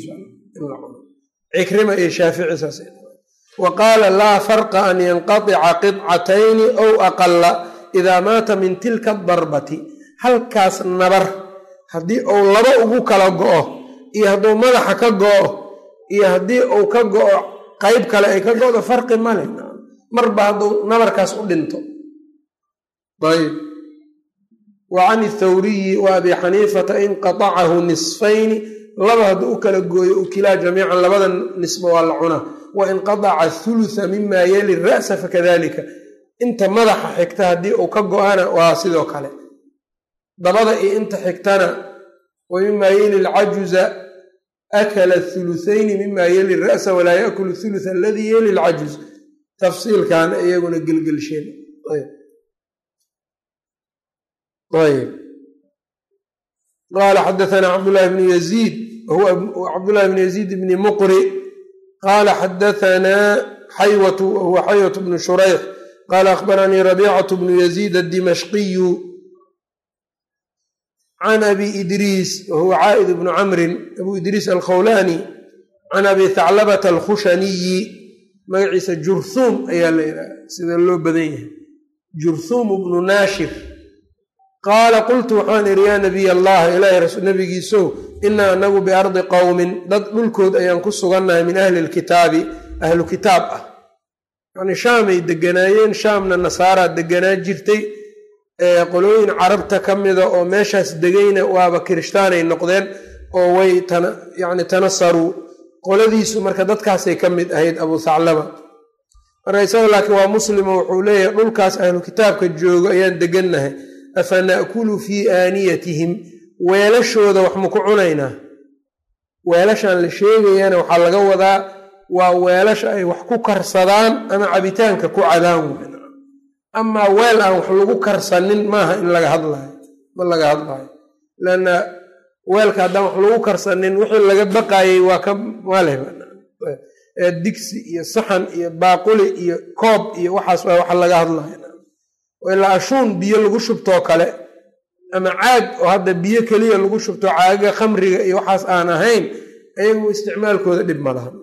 cikrima iyo shaafici saas wa qaala laa farqa an yanqatica qidcatayni ow aqala idaa maata min tilka darbati halkaas nabar haddii uu laba ugu kala go-o iyo hadduu madaxa ka go-o iyo haddii uu ka go-o qeyb kale ay ka go-do farqi male marba hadduu nabarkaas u dhinto ayb wa can ithawriyi wa abi xaniifata inqatacahu nisfayni laba hadduu u kala gooyo ukilaa jamiican labada nisba waa la cunaa wa inqataca thulutha mima yeli ra'sa fakadalika inta madaxa xigta haddii uu ka go-ana waa sidoo kale dabada iyo inta xigtana wa mima yeli lcajuza akala thuluthayni mima yeli ra'sa walaa yaakulu thuluth aladii yeli lcajuz tafsiilkan iyaguna gelgelsheen ayb qaala xadaثna cabdالlahi bn yaziid wahuwa cabdالlahi bn yaziid bni muqri qaala xadaثna xaywة wahuwa xaywة bnu shurayx qaala akhbaranii rabiicaة bnu yaziid الdimashqiyu can abi idriis wahuwa caa'id bnu camrin abu idriis alkhawlani can abi thaclabata alkhushaniyi magaciisa jurhuum ayaa la yidhaha sida loo badan yahay jurhuum bnu naashir qaala qultu waxaan idhi yaa nabiy allah ilaahay nabigiisow inaa anagu biardi qowmin dad dhulkood ayaan ku sugannahay min ahli lkitaabi ahlu kitaab ah yani shaamay deganaayeen shaamna nasaaraa deganaa jirtay qolooyin carabta ka mida oo meeshaas degayna waaba kirishtaanay noqdeen oo way yani tanasaruu qoladiisu marka dadkaasay ka mid ahayd abu thaclaba marka isaga laakiin waa muslimo wuxuu leeyahay dhulkaas ahlu kitaabka joogo ayaan degannahay afa na'kulu fii aaniyatihim weelashooda wax maku cunaynaa weelashan la sheegayana waxaa laga wadaa waa weelasha ay wax ku karsadaan ama cabitaanka ku cadaan amaa weel aan wax lagu karsanin maaha in laga hadlayo ma laga hadlayo lanna weelka haddaan wax lagu karsanin wixii laga baqayey waa ka maleh digsi iyo saxan iyo baaquli iyo koob iyo waxaas waa waxa laga hadlayo ilaa ashuun biyo lagu shubtoo kale ama caag oo hadda biyo keliya lagu shubto caagaga khamriga iyo waxaas aan ahayn ayagu isticmaalkooda dhib ma laha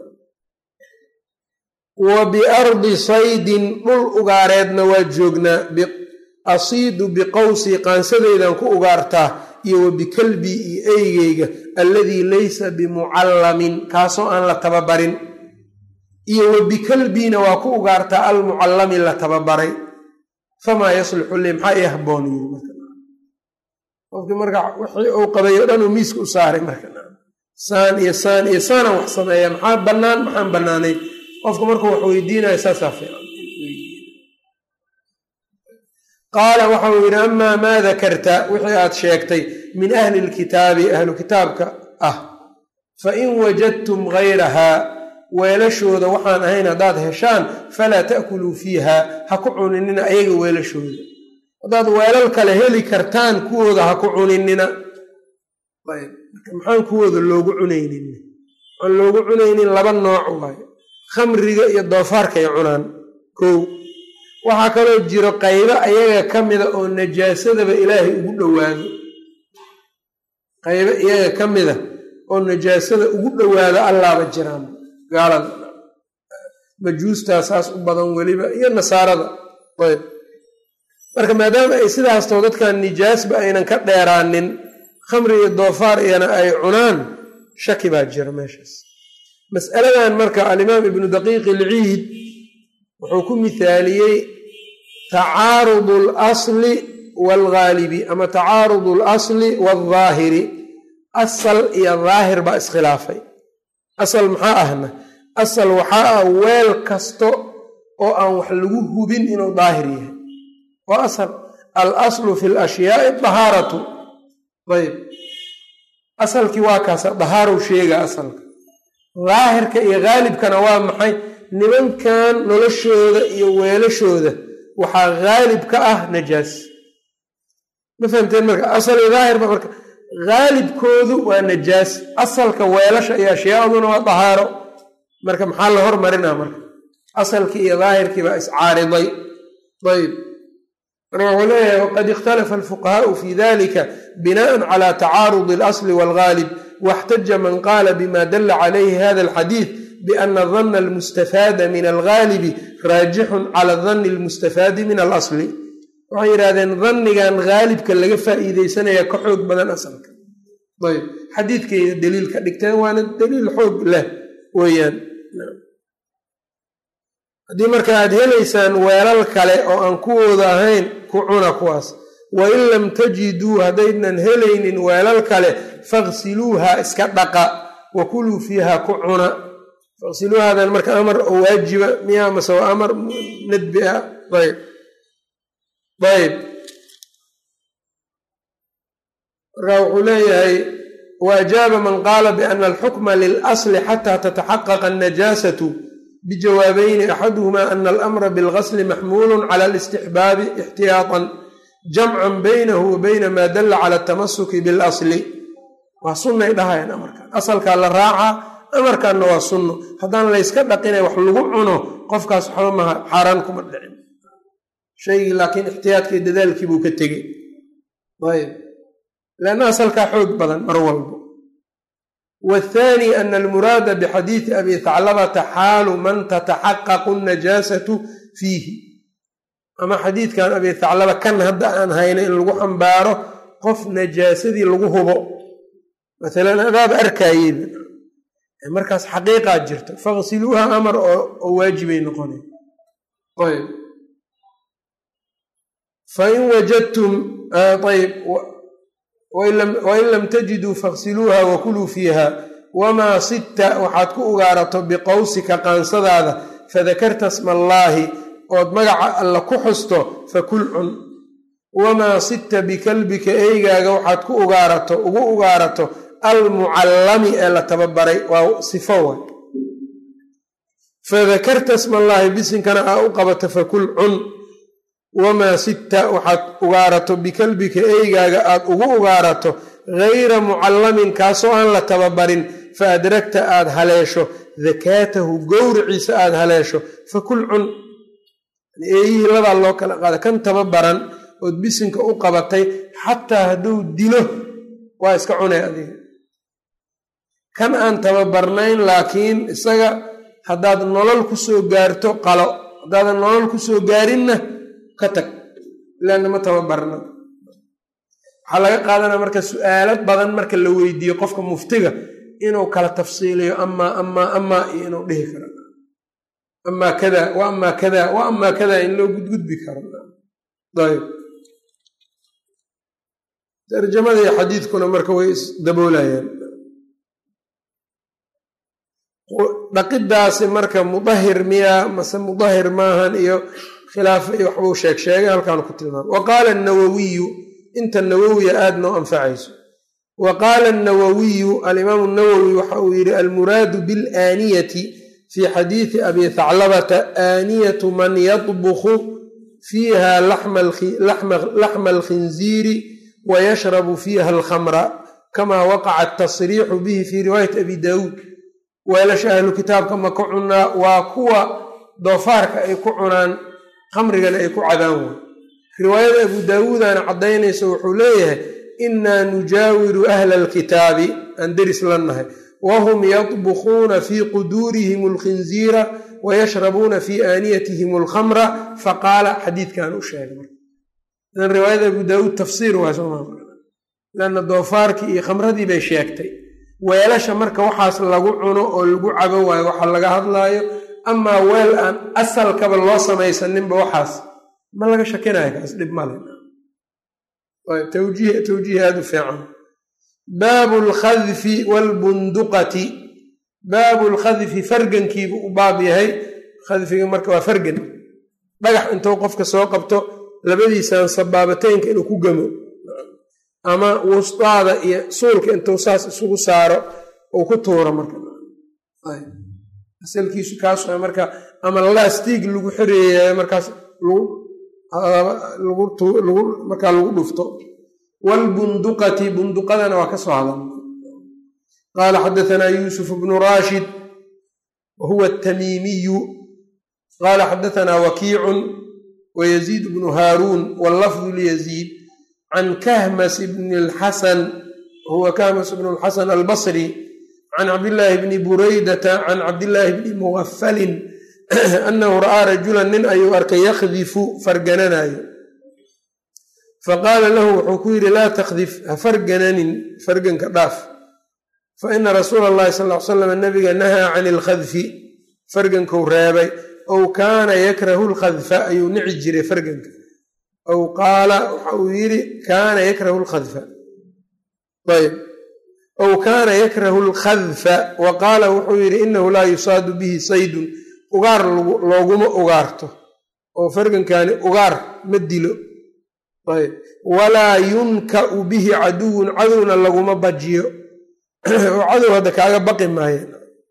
wa biardi saydin dhul ugaareedna waa joognaa asiidu biqawsii qaansadaydan ku ugaartaa iyo wa bikalbii iyo eygeyga alladii laysa bimucallamin kaasoo aan la tababarin iyo wa bikalbiina waa ku ugaartaa almucallami la tababaray famaa yaslixu lii maxaa ii habboon yiri qofkii marka wixii uu qabay o dhan uu miiska u saaray marka saan iyo saan iyo saanaan wax sameeya maxaa bannaan maxaan bannaanayn qofka markuu wax weydiinaya saasaa fiican qaala waxau yidhi amaa maa dakarta wixii aad sheegtay min ahli lkitaabi ahlu kitaabka ah fa in wajadtum gayrahaa weelashooda waxaan ahayn haddaad heshaan falaa ta'kuluu fiiha ha ku cuninina ayaga weelashooda haddaad weelal kale heli kartaan kuwooda ha ku cuninina maxaan kuwooda loogu cunaynin aan loogu cunaynin laba nooc waayo khamriga iyo doofaarkay cunaan kow waxaa kaloo jiro qaybo ayaga ka mida oo najaasadaba ilaahay ugu dhowaado qaybo iyaga ka mida oo najaasada ugu dhowaado allaaba jiraan gaalada majuustaa saas u badan weliba iyo nasaarada ayb marka maadaama ay sidaastoo dadkan nijaasba aynan ka dheeraanin khamri iyo doofaar iyana ay cunaan shaki baa jira meeshaas mas'aladan marka alimaam ibnu daqiiq ilciid wuxuu ku mithaaliyey tacaarudu alasli waalghaalibi ama tacaarudu alasli waaldhaahiri asal iyo daahir baa iskhilaafay asal maxaa ahna asal waxaa ah weel kasto oo aan wax lagu hubin inuu daahir yahay waa asal al aslu fi lashyaai dahaaratu ayb asalkii waa kaasa dahaarow sheega asalka daahirka iyo haalibkana waa maxay nimankan noloshooda iyo weelashooda waxaa haalib ka ah najaas ma fahamteen marka asal iyo daahirba marka haalibkoodu waa najaas asalka weelasha iyo ashyaaduna waa dahaaro marka maxaa la hormarinaa marka asalkii iyo daahirkii baa iscaariday ayb marka wuxuu leeyahay waqad ikhtalafa alfuqahaau fi dalika binaan cala tacaarudi alasli waalghaalib waxtaja man qaala bima dala calayhi hada alxadiid biana dana almustafaada min alghaalibi raajixun cala dani almustafaadi min alasli waxay yidhahdeen dannigan haalibka laga faa'iideysanaya ka xoog badan asalka ayb xadiidkayda daliil ka dhigteen waana daliil xoog leh weeyaan haddii marka aad helaysaan weelal kale oo aan kuwooda ahayn ku cuna kuwaas wain lam tajiduu haddaynan helaynin weelal kale faksiluuha iska dhaqa wa kuluu fiiha ku cuna faksiluuhadan marka amar oo waajiba miyaa mase waa amar nadbi ah ayb ayb marka wuxuu leeyahay waajaaba man qaala biana alxukma lilasli xataa tataxaqaqa annajaasatu bijawaabayni axaduhuma ana alamra bilgasli maxmuulu cala alistixbaabi ixtiyaatan jamcan baynahu wa bayna maa dalla cala atamasuki bilasli waa sunnay dhahayaan amarkan asalkaa la raacaa amarkanna waa sunno haddaan layska dhaqinay wax lagu cuno qofkaas waxba maha xaaraan kuma dhicin shaygii laakiin ixtiyaadkii dadaalkii buu ka tegey ayb lanna asalkaa xoog badan mar walbo wthaani ana almuraada bixadiidi abi thaclabata xaalu man tataxaqaqu najaasatu fiihi ama xadiidkan abi thaclaba kan hadda aan hayna in lagu xambaaro qof najaasadii lagu hubo maalan adaaba arkayeyba markaas xaqiiqaa jirto faksiluuha amar oo waajibay noqona ayb fain wajadtum ayb wain lam tajiduu faksiluuha wakuluu fiiha wamaa sidta waxaad ku ugaarato biqowsika qaansadaada fadakarta sma allaahi ood magaca alla ku xusto fakul cun wamaa sidta bikalbika eygaaga waxaad ku ugaarato ugu ugaarato almucallami ee la tababaray waa sifo wa fadakarta sma allaahi bisinkana aa u qabato fakul cun wamaa sidta waxaad ugaarato bikalbika eygaaga aad ugu ugaarato gayra mucallamin kaasoo aan la tababarin fa adragta aad haleesho dakaatahu gowriciisa aad haleesho fakul cun eeyihii labaa loo kala qaada kan tababaran ood bisinka u qabatay xataa hadduu dilo waa iska cunay adiga kan aan tababarnayn laakiin isaga haddaad nolol ku soo gaarto qalo haddaadan nolol ku soo gaarinna ka tag ilaana ma tababarna waxaa laga qaadanaa marka su-aalo badan marka la weydiiyo qofka muftiga inuu kala tafsiiliyo amaa amaa amaa iyo inuu dhihi karo amaa kada wa amaa kada wa amaa kada in loo gudgudbi karo ayb tarjamada iyo xadiidkuna marka way isdaboolayaan dhaqidaasi marka mudahir miyaa mase mudahir maahan iyo khilaafo iyo waxbuu sheeg sheegay halkaanu ku tilmaamay wa qaala anawawiyu inta nawowiya aada noo anfacayso wa qaala anawawiyu alimaamu nawowi waxa uu yidhi almuraadu bilaaniyati fi xadiidi abi thaclabata aaniyatu man yadbukhu fiiha laxma alkhinziiri wayashrabu fiiha alkhamra kama waqaca atasriixu bihi fi riwaayati abi daawuud weelasha ahlu kitaabka ma ka cunaa waa kuwa doofaarka ay ku cunaan khamrigana ay ku cadaan way riwaayada abu daawuudana caddaynayso wuxuu leeyahay innaa nujaawiru ahla alkitaabi aan deris la nahay wahum yadbukhuuna fii quduurihim alkhinziira wayashrabuuna fii aaniyatihim alkhamra faqaala xadiidkan u sheegay idan riwaayada abu daawuud tafsiir waa somalanna doofaarkii iyo khamradii bay sheegtay weelasha marka waxaas lagu cuno oo lagu cabo waayo waxa laga hadlaayo amaa weel aan asalkaba loo samaysaninba waxaas ma laga shakinayo kaas dhib male tawjiih tawjiih aada u fiican baabu lkhadfi waalbunduqati baabu lkhadfi fargankiibu u baab yahay khadfiga marka waa fargan dhagax intuu qofka soo qabto labadiisaan sabaabateynka inuu ku gamo ama wusdaada iyo suulka intuu saas isugu saaro uu ku tuuro marka asalkiisu kaas marka ama lastiig lagu xoreeya markaas markaa lagu dhufto waalbunduqati bunduqadana waa ka soo hadan qaala xadaanaa yuusuf bnu raashid wa huwa atamiimiyu qaala xadaanaa wakiicun wayaziid bnu haaruun wallafdu liyaziid can kahmas bni lxasan huwa kahmas bnu lxasan albasri can cabdillaahi bni buraydata can cabdillaahi bni muwafalin annahu ra'aa rajulan nin ayuu arkay yakhdifu fargananayo faqaala lahu wuxuu ku yidhi laa takdif ha fargananin farganka dhaaf fa ina rasuula allahi sal l salam nabiga nahaa can ilkhadfi fargankuu reebay ow kaana yakrahu lkhadfa ayuu nici jiray farganka ow qaala waxa uu yidhi kaana yakrahu lkhadfa ayb ow kaana yakrahu lkhadfa wa qaala wuxuu yidhi inahu laa yusaadu bihi saydun ugaar looguma ugaarto oo fargankani ugaar ma dilo ayb walaa yunka'u bihi caduwun cadowna laguma bajiyo oo cadow hadda kaaga baqi maayen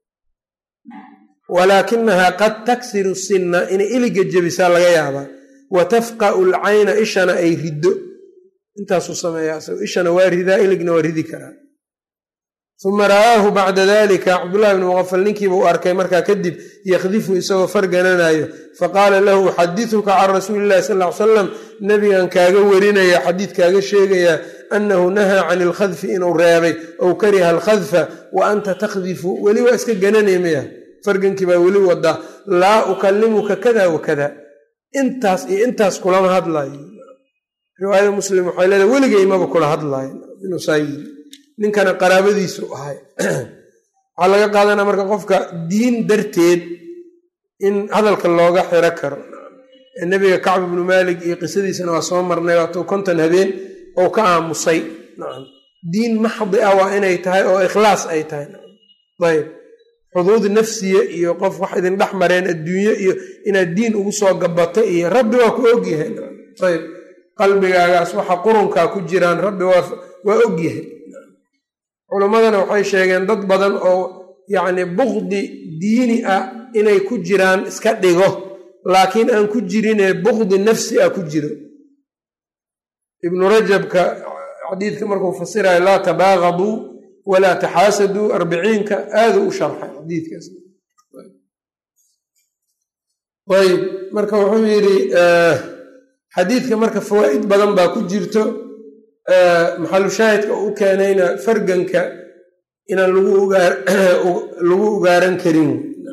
walaakinahaa qad taksiru sinna inay iliga jebisaa laga yaabaa wa tafqa'u alcayna ishana ay riddo intaasuu sameeyaa ishana waa ridaa iligna waa ridi karaa uma ra'aahu bacda dalika cabdullahi bni muqafal ninkiiba u arkay markaa kadib yakhdifu isagoo fargananayo faqaala lahu uxadituka can rasuuli illahi sal ly salam nabigan kaaga warinaya xadiid kaaga sheegayaa annahu nahaa can ilkhadfi inuu reebay ow kariha alkhadfa wa anta takhdifu weli waa iska gananay maya fargankii baa weli wadaa laa ukalimuka kada wa kada intaas iyo intaas kulama hadlaayo riwaayada muslim waxay leedahay weligaymaba kula hadlaayo inuu saa yiri ninkana qaraabadiisu ahay waxaa laga qaadanaa marka qofka diin darteed in hadalka looga xiro karo nebiga kacb ibnu maalik iyo qisadiisana waa soo marnay waatuu konton habeen oo ka aamusay diin maxdi ah waa inay tahay oo ikhlaas ay tahay ayb xuduud nafsiya iyo qof wax idin dhex mareen adduunyo iyo inaad diin ugu soo gabato iyo rabbi waa ku ogyahay ayb qalbigaagaas waxa qurunkaa ku jiraan rabbi waa ogyahay culimmadana waxay sheegeen dad badan oo yacni bukdi diini ah inay ku jiraan iska dhigo laakiin aan ku jirinee bukdi nafsi ah ku jiro ibnu rajabka xadiidka markuu fasirayo laa tabaaqaduu walaa taxaasaduu arbiciinka aaduu u sharxay xadiidkaas ayb marka wuxuu yidhi xadiidka marka fawaa'id badan baa ku jirto maxalu shaahidka u keenayna farganka inaan lagu ugaaran karin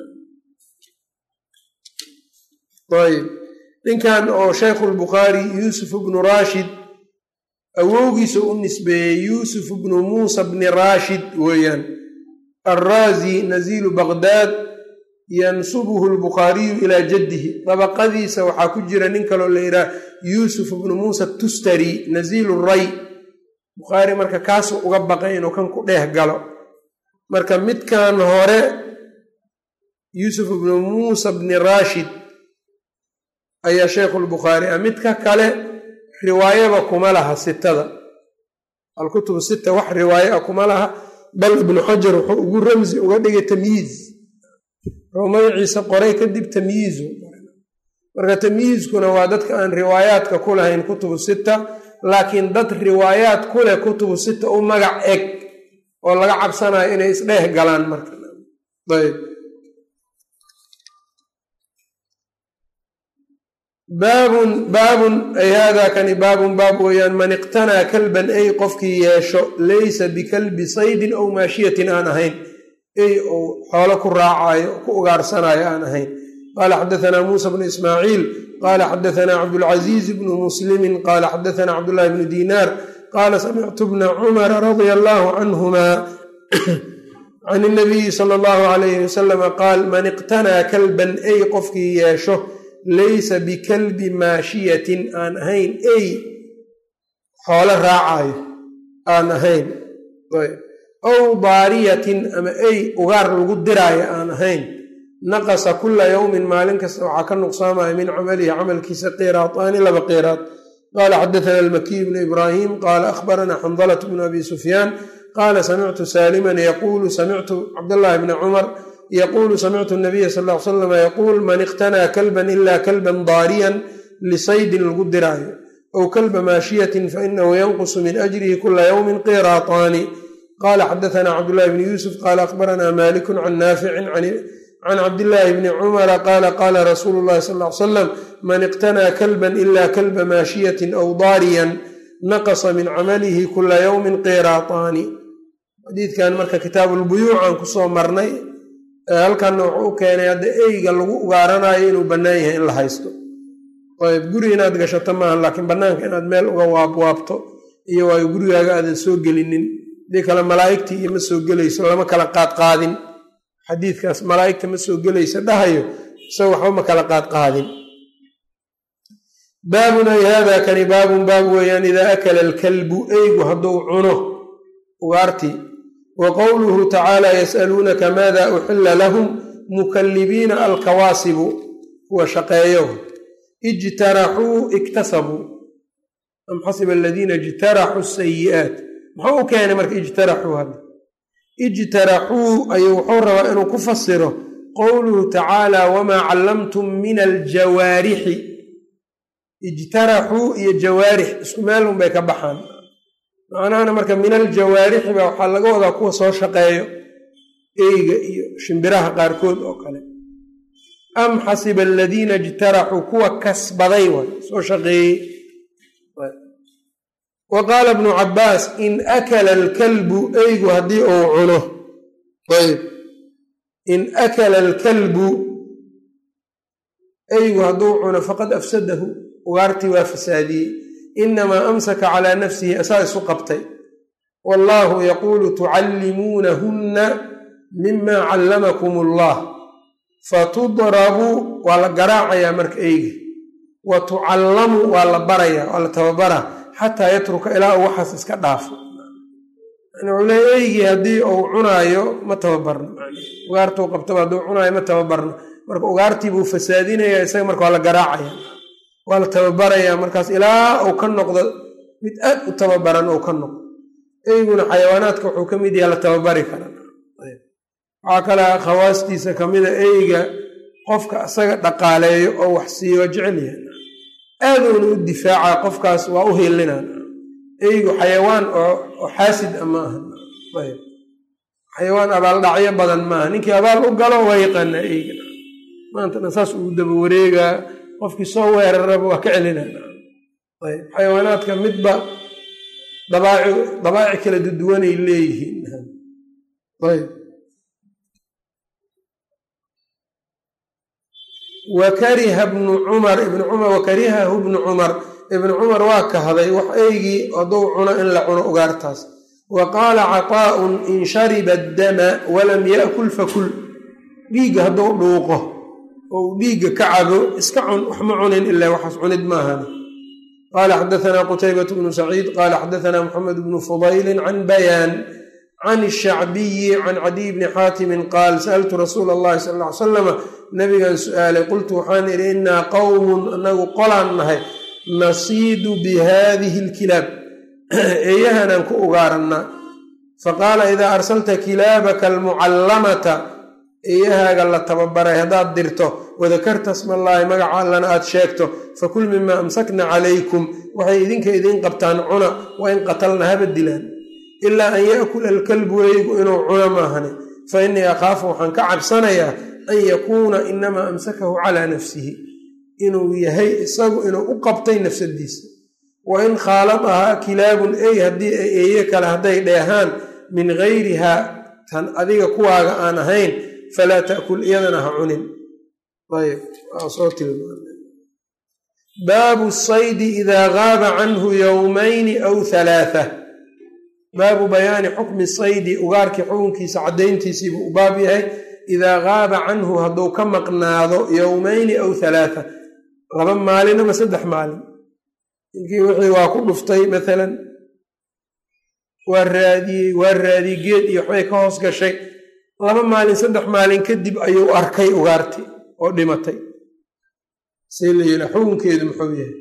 ayb ninkan oo shaykhu lbukhaari yuusuf bnu rashid awowgiisa u nisbeeyey yuusuf bnu muusa bni rashid weeyaan alraazi naziilu baqdaad yansubuhu lbukhaariyu ilaa jaddihi dabaqadiisa waxaa ku jira nin kaloo la yidhaha yuusuf bnu muusa tustari naziilu ray bukhaari marka kaasu uga baqay inuu kan ku dheeh galo marka midkan hore yuusuf bnu muusa bni rashid ayaa sheikhulbukhaari ah midka kale riwaayaba kuma laha sitada alkutubu sita wax riwaaye a kuma laha bal ibnu xajar wuxuu ugu ramsi uga dhigay tamyiiz wuxuu magaciisa qoray kadib tamyiizu marka tamyiizkuna waa dadka aan riwaayaadka ku lahayn kutubu sita laakiin dad riwaayaad ku leh kutubu sita u magac eg oo laga cabsanayo inay isdheeh galaan marka ayb baabun baabun ay haadaa kani baabun baab weeyaan man iqtanaa kalban ay qofkii yeesho laysa bikalbi saydin aw maashiyatin aan ahayn ey ou xoolo ku raacayo ku ugaarsanaayo aan ahayn qaala xadaanaa muusa bnu ismaaciil qaala xadaanaa cabdulcaziiz bnu muslimin qaala xadaanaa cabdullahi bnu diinaar qaala samictu bna cumara radia allaahu canhuma can inabiyi sala allahu alayhi wasalama qaal man iqtanaa kalban ay qofkii yeesho laysa bikalbi maashiyatin aan ahayn ey xoolo raacayo aan ahayn aw daariyatin ama ey ugaar lagu diraayo aan ahayn naqasa kula yowmin maalin kasta waxaa ka nuqsaamaya min camalihi camalkiisa qiraataani laba qiraad qaala xadaana almakiy bnu ibraahim qaala akhbaranaa xandalat bnu abi sufyaan qaala samictu saaliman yaquulu samictu cabdllahi bna cumar yqulu samictu nabiya sal l salam yaquul man iqtanaa kalban ila kalban daariyan lisaydin lagu diraayo aw kalba maashiyatin fainahu yanqusu min ajrihi kula ywmin qiraataani qala xadaana cabdulahi bni yuusuf qala akhbaranaa maliku can naaficin can cabdillaahi bni cumara qaala qaala rasuulu llahi sal l salam man iqtanaa kalban ila kalba maashiyatin aw daariyan naqasa min camalihi kula ywmin qiraataani xadiidkan marka kitaabulbuyuucan kusoo marnay halkanna wuxuu u keenay hadda eyga lagu ugaaranayo inuu bannaan yahay in la haysto ayb guri inaad gashato maaha laakiin bannaanka inaad meel uga waabwaabto iyo waayo gurigaaga aadan soo gelinin hadii kale malaa'igtii iyo ma soo gelayso lama kala qaadqaadin xadiidkaas malaa'igta ma soo gelayso dhahayo isaga waxba ma kala qaadqaadin baabun ay haadaa kani baabun baab weeyaan idaa akala alkalbu eygu hadduu cuno ugaartii wa qowluhu tacaala yasaluunaka maada uxila lahum mukallibiina alkawaasibu kuwa shaqeeyo ijtaraxuu iktasabuu am xasiba aladiina ijtaraxuu sayi'aat muxuu u keenay marka ijtaraxuu hadda ijtaraxuu ayuu wuxuu rabaa inuu ku fasiro qowluhu tacaala wamaa callamtum min aljawaarixi ijtaraxuu iyo jawaarix isku meelun bay ka baxaan macnahana marka min aljawaarixi baa waxaa laga wadaa kuwa soo shaqeeyo eyga iyo shimbiraha qaarkood oo kale am xasiba aladiina ijtaraxuu kuwa kasbaday waay soo shaqeeyey wa qaala bnu cabbaas in akala alkalbu eygu haddii uu cuno ayb in akala alkalbu eygu hadduu cuno faqad afsadahu ugaartii waa fasaadiyey inamaa amsaka calaa nafsihi asaa isu qabtay wallaahu yaquulu tucallimuunahunna mima callamakum allah fatudrabu waa la garaacayaa marka eyga wa tucallamu waa la barayaa waa la tababaraa xataa yatruka ilaa uu waxaas iska dhaafo yani wuxuu leeya eygii haddii uu cunaayo ma tababarno ugaartuu qabtaba hadduu cunaayo ma tababarno marka ugaartii buu fasaadinayaa isaga marka waa la garaacaya waa la tababarayaa markaas ilaa uu ka noqdo mid aad u tababaran uu ka noqdo eyguna xayawaanaadka wuxuu ka mid yaha la tababari karaa waxaa kale khawaastiisa kamida eyga qofka isaga dhaqaaleeyo oo wax siiyo jecel yahay aaduuna u difaaca qofkaas waa u hilinaa eygu xayawaan oo xaasid a ma aha xayawaan abaaldhacyo badan maaha ninkii abaal u galo waa yaqaanaa eyga maantana saas ugu daba wareegaa qofkii soo weeraraba waa ka celinaya ayb xayawaanaadka midba dabaaci dabaaci kala duduwanay leeyihiin ayb wakariha bnu cumar ibnu cumar wakarihahu bnu cumar ibnu cumar waa kahday wax eygii hadduu cuno in la cuno ugaartaas wa qaala caطaa'un in shariba addama walam yaakul fakul dhiigga hadduu dhuuqo oo uu dhiigga ka cabo iska cun wax ma cunin ilaa waxaas cunid maahan qaala xadaanaa qutaybat bnu saciid qaala xadaanaa moxamed bnu fudaylin can bayaan can shacbiyi can cadiy bni xaatimin qaal sa'altu rasuula allahi sala ll ly salama nabigan su-aalay qultu waxaan idhi innaa qowmun anagu qolaan nahay nasiidu bi haadihi alkilaab eeyahanaan ku ugaarannaa faqaala idaa arsalta kilaabaka almucallamata eeyahaaga la tababaray haddaad dirto wadakarta smallaahi magaca allana aad sheegto fakul mimaa amsakna calaykum waxay idinka idiin qabtaan cuna waa in qatalna haba dilaan ilaa an yaakula alkalbu eygu inuu cuno maahane fa innii akhaafu waxaan ka cabsanayaa an yakuuna inamaa amsakahu calaa nafsihi inuu yahay isagu inuu u qabtay nafsadiisa wa in khaaladahaa kilaabun ey haddii ay eeye kale hadday dheehaan min gayrihaa tan adiga kuwaaga aan ahayn falaa taakul iyadana ha cunin ayb waa soo tilmaamay baabu saydi idaa gaaba canhu yowmayni aw halaatha baabu bayaani xukmi saydi ugaarkii xukunkiisa caddayntiisiibuu u baab yahay idaa gaaba canhu hadduu ka maqnaado yowmayni aw halaatha laba maalin ama saddex maalin ninkii wixii waa ku dhuftay maalan waa raadiyey waa raadiyey geed iyo waxbay ka hoos gashay laba maalin saddex maalin kadib ayuu arkay ugaarti oo dhimatay see la yila xukunkeedu muxuu yahay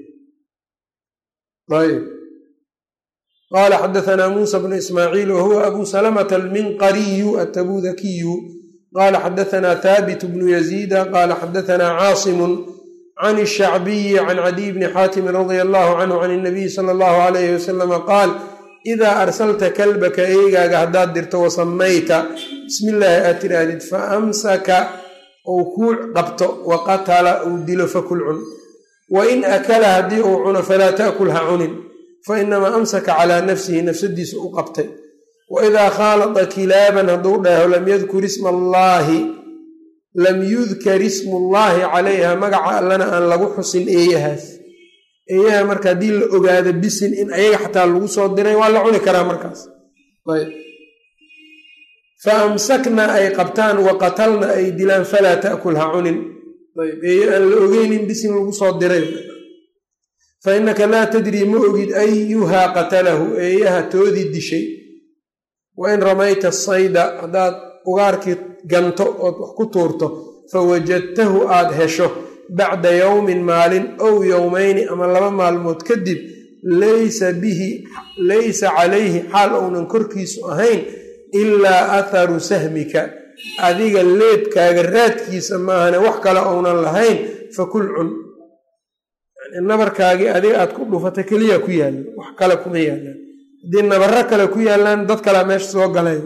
ayb qaala xadaanaa muusa bnu ismaaciil wahuwa abu salamata alminqariyu atabudakiyu qaala xadaanaa haabit bnu yaziida qaala xadaanaa caasimun can shacbiyi can cadiy bni xaatimin radia allahu canhu can inabiyi sala allahu alayhi wasalama qaal idaa arsalta kalbaka eegaaga haddaad dirto wasamayta bismi illaahi aad tirahdid fa amsaka uu kuu qabto wa qatala uu dilo fakul cun wa in akala haddii uu cuno falaa taakul ha cunin fa inamaa amsaka calaa nafsihi nafsadiisa u qabtay wa idaa khaalada kilaaban hadduu dhaho lam yadkur isma allaahi lam yudkar ismullaahi calayha magaca allana aan lagu xusin eeyahaas eeyaha marka haddii la ogaado bisin in ayaga xataa lagu soo diray waa la cuni karaa markaas ayb fa amsakna ay qabtaan wa qatalna ay dilaan falaa taakul ha cunin ayb eeye aan la ogeynin bisin lagu soo diray fa innaka laa tadrii ma ogid ayuhaa qatalahu eeyaha toodii dishay wa in ramayta sayda haddaad ugaarkii ganto ood wax ku tuurto fa wajadtahu aad hesho bacda yowmin maalin ow yowmayni ama laba maalmood kadib laysa bihi laysa calayhi xaal ounan korkiisu ahayn ilaa atharu sahmika adiga leebkaaga raadkiisa maahane wax kale ounan lahayn fakul cun nabarkaagii adiga aad ku dhufata keliya ku yaallan wax kale kuma yaallaan haddii nabarro kale ku yaallaan dad kalea meesha soo galay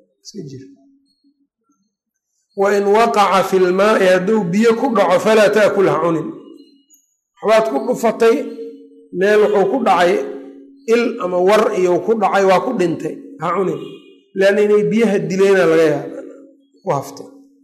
wa in waqaca fi lmaai hadduu biyo ku dhaco falaa taakul ha cunin waxbaad ku dhufatay meel wuxuu ku dhacay il ama war iyo ku dhacay waa ku dhintay ha cunin leanna inay biyaha dileyna laga yaaba ku hafta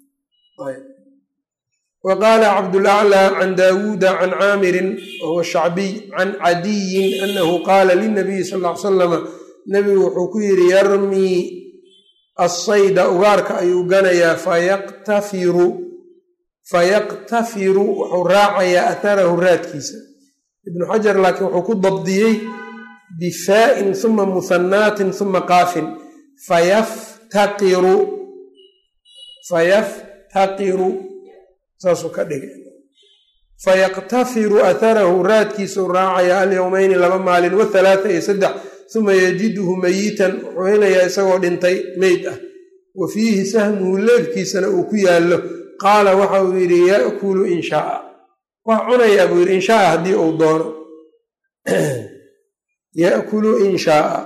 wa qaala cabdulaclaa can daawuuda can caamirin wahuwa shacbiy can cadiyin anahu qaala linabiyi sal ll ly salama nabigu wuxuu ku yidhi yarmii assayda ugaarka ayuu ganayaa fayaqtafiru fayaqtafiru wuxuu raacayaa atharahu raadkiisa ibnu xajar laakiin wuxuu ku dabdiyey bifaa'in uma muhanaatin uma qaafin fayaftaqiru fayaftaqiru saasuu ka dhigay fayaqtafiru atharahu raadkiisuu raacayaa alyowmeyni laba maalin wathalaata iyo saddex uma yajiduhu mayitan wuxuu helayaa isagoo dhintay meyd ah wa fiihi sahmuhu leebkiisana uu ku yaallo qaala waxa uu yidhi yaakulu in shaaa waa cunayaa buu yidhi in shaaa haddii uu doono yaakulu in shaaa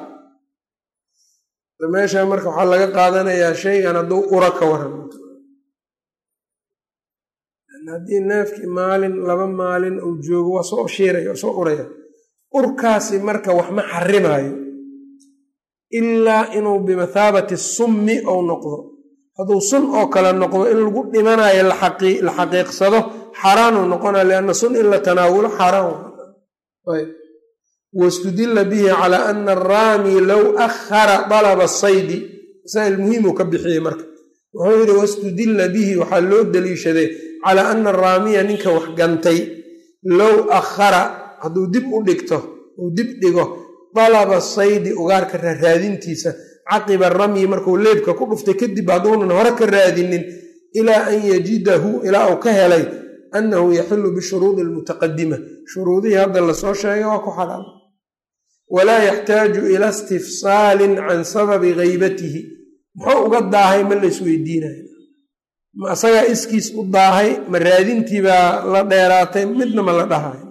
meesha marka waxaa laga qaadanayaa shaygan hadduu ura ka waran haddii neefkii maalin laba maalin uu joogo waa soo shiiraya waa soo uraya urkaasi marka wax ma xarimaayo ilaa inuu bimathaabati summi ou noqdo hadduu sun oo kale noqdo in lagu dhimanayo la xaqiiqsado xaaraanuu noqonaya lianna sun in la tanaawulo xaaraan wastudila bihi calaa ana araami low akhara dalaba saydi masaa'il muhiimuu ka bixiyey marka wuxuu yidhi wastudila bihi waxaa loo daliishaday calaa ana araamiya ninka wax gantay low akhara hadduu dib u dhigto uu dib dhigo dalaba saydi ugaarka raaraadintiisa caqiba ramyi markuu leebka ku dhuftay kadib hadduunan hore ka raadinin ilaa an yajidahu ilaa uu ka helay annahu yaxilu bishuruudi almutaqadima shuruudihii hadda lasoo sheegay waa ku xalaal walaa yaxtaaju ila istifsaalin can sababi haybatihi muxuu uga daahay ma la isweydiinayo ma asagaa iskiis u daahay ma raadintii baa la dheeraatay midna ma la dhahayo